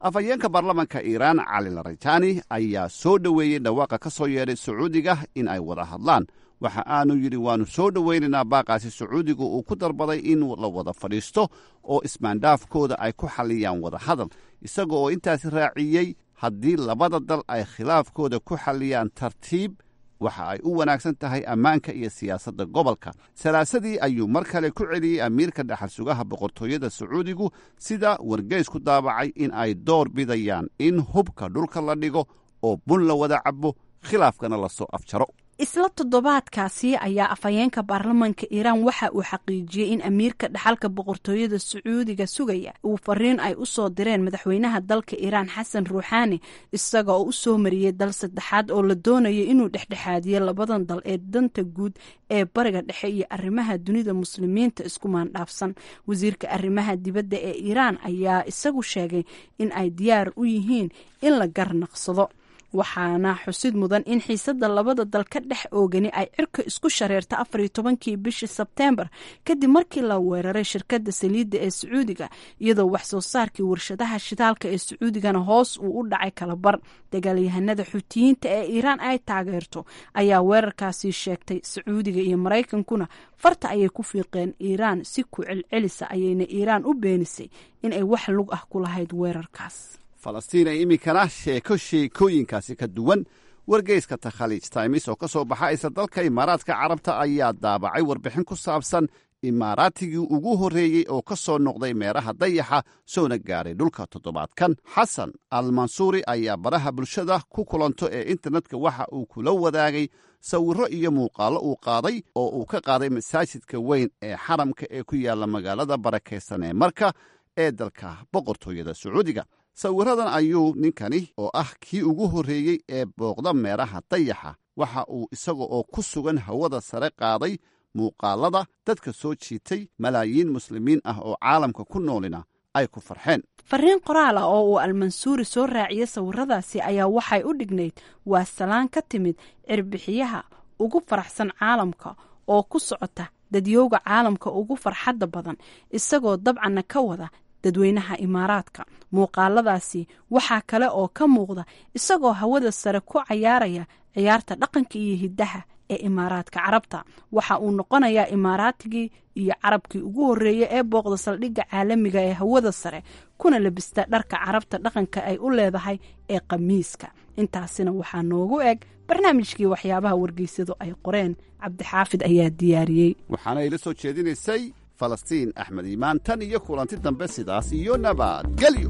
afhayeenka baarlamanka iiraan cali larajani ayaa soo dhoweeyey dhawaaqa ka soo yeedhay sacuudiga in ay wada hadlaan waxa aanu yidhi waannu soo dhowaynaynaa baaqaasi sacuudiga uu ku dalbaday in la wada fadhiisto oo ismaandhaafkooda ay ku xalliyaan wada hadal isaga oo intaasi raaciyey haddii labada dal ay khilaafkooda ku xalliyaan tartiib waxa ay u wanaagsan tahay ammaanka iyo siyaasadda gobolka salaasadii ayuu mar kale ku celiyey amiirka dhaxal sugaha boqortooyada sacuudigu sida wargeys ku daabacay in ay door bidayaan in hubka dhulka la dhigo oo bun la wada cabo khilaafkana lasoo afjaro isla toddobaadkaasi ayaa afhayeenka baarlamanka iiraan waxa uu xaqiijiyey in amiirka dhaxalka boqortooyada sacuudiga sugaya uu fariin ay u soo direen madaxweynaha dalka iiraan xasan ruuxaani isaga oo u soo mariyey dal saddexaad oo la doonaya inuu dhexdhexaadiyo labadan dal ee danta guud ee bariga dhexe iyo arrimaha dunida muslimiinta isku maandhaafsan wasiirka arrimaha dibadda ee iiraan ayaa isagu sheegay in ay diyaar u yihiin in la garnaqsado waxaana xusid mudan in xiisadda labada dal ka dhex oogani ay cirka isku shareerta afar iyo tobankii bishii sebteembar kadib markii la weeraray shirkadda saliidda ee sacuudiga iyadoo wax soo saarkii warshadaha shidaalka ee sacuudigana hoos uu u dhacay kalabar dagaalyahanada xuutiyiinta ee iiraan ay taageerto ayaa weerarkaasi sheegtay sacuudiga iyo maraykankuna farta ayay ku fiiqeen iiraan si ku celcelisa ayayna iiraan u beenisay in ay wax lug ah ku lahayd weerarkaas falastiin ay iminkana sheeko sheekooyinkaasi ka duwan wargeyska takhaliij times oo ka soo baxa isla dalka imaaraadka carabta ayaa daabacay warbixin ku saabsan imaaraatigii ugu horreeyey oo ka soo noqday meeraha dayaxa soona gaaray dhulka toddobaadkan xasan al mansuuri ayaa baraha bulshada ku kulanto ee internetka waxa uu kula wadaagay sawirro iyo muuqaallo uu qaaday oo uu ka qaaday masaajidka weyn ee xaramka ee ku yaalla magaalada barakaysan ee marka ee dalka boqortooyada sacuudiga sawiradan ayuu ninkani oo ah kii ugu horreeyey ee booqda meeraha dayaxa waxa uu isaga oo ku sugan hawada sare qaaday muuqaalada dadka soo jiitay malaayiin muslimiin ah oo caalamka ku noolina ay ku farxeen fariin qoraal ah oo uu almansuuri soo raaciyey sawiradaasi ayaa waxay u dhignayd waa salaan ka timid cirbixiyaha ugu faraxsan caalamka oo ku socota dadyowga caalamka ugu farxadda badan isagoo dabcanna ka wada dadweynaha imaaraadka muuqaaladaasi waxaa kale oo ka muuqda isagoo hawada sare ku cayaaraya ciyaarta dhaqanka iyo hiddaha ee imaaraadka carabta waxa uu noqonayaa imaaraatigii iyo carabkii ugu horreeyey ee booqda saldhigga caalamiga ee hawada sare kuna labista dharka carabta dhaqanka ay u leedahay ee khamiiska intaasina waxaa noogu eg barnaamijkii waxyaabaha wargeysadu ay qoreen cabdixaafid ayaa diyaariyey waxaana ila soo jeedinaysay falastiin axmed iimaan tan iyo kulanti dambe sidaas iyo nabadgelyo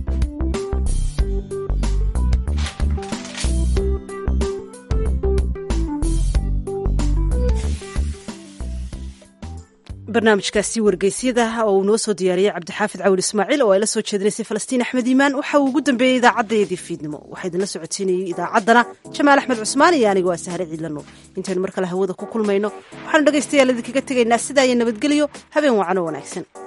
barnaamijkaasi wargeysyada oo uu noo soo diyaariyey cabdixaafid cawil ismaaciil oo ay la soo jeedinaysay falastiin axmed iimaan waxa uu ugu dambeeyey idaacadeedii fiidnimo waxaa idinla socodsiinayey idaacaddana jamaal axmed cusmaan iyo aniga waa sahre ciidlano intaynu mar kale hawada ku kulmayno waxaanu dhegaystayaal idinkaga tegaynaa sidaa iyo nabadgelyo habeen wacan oo wanaagsan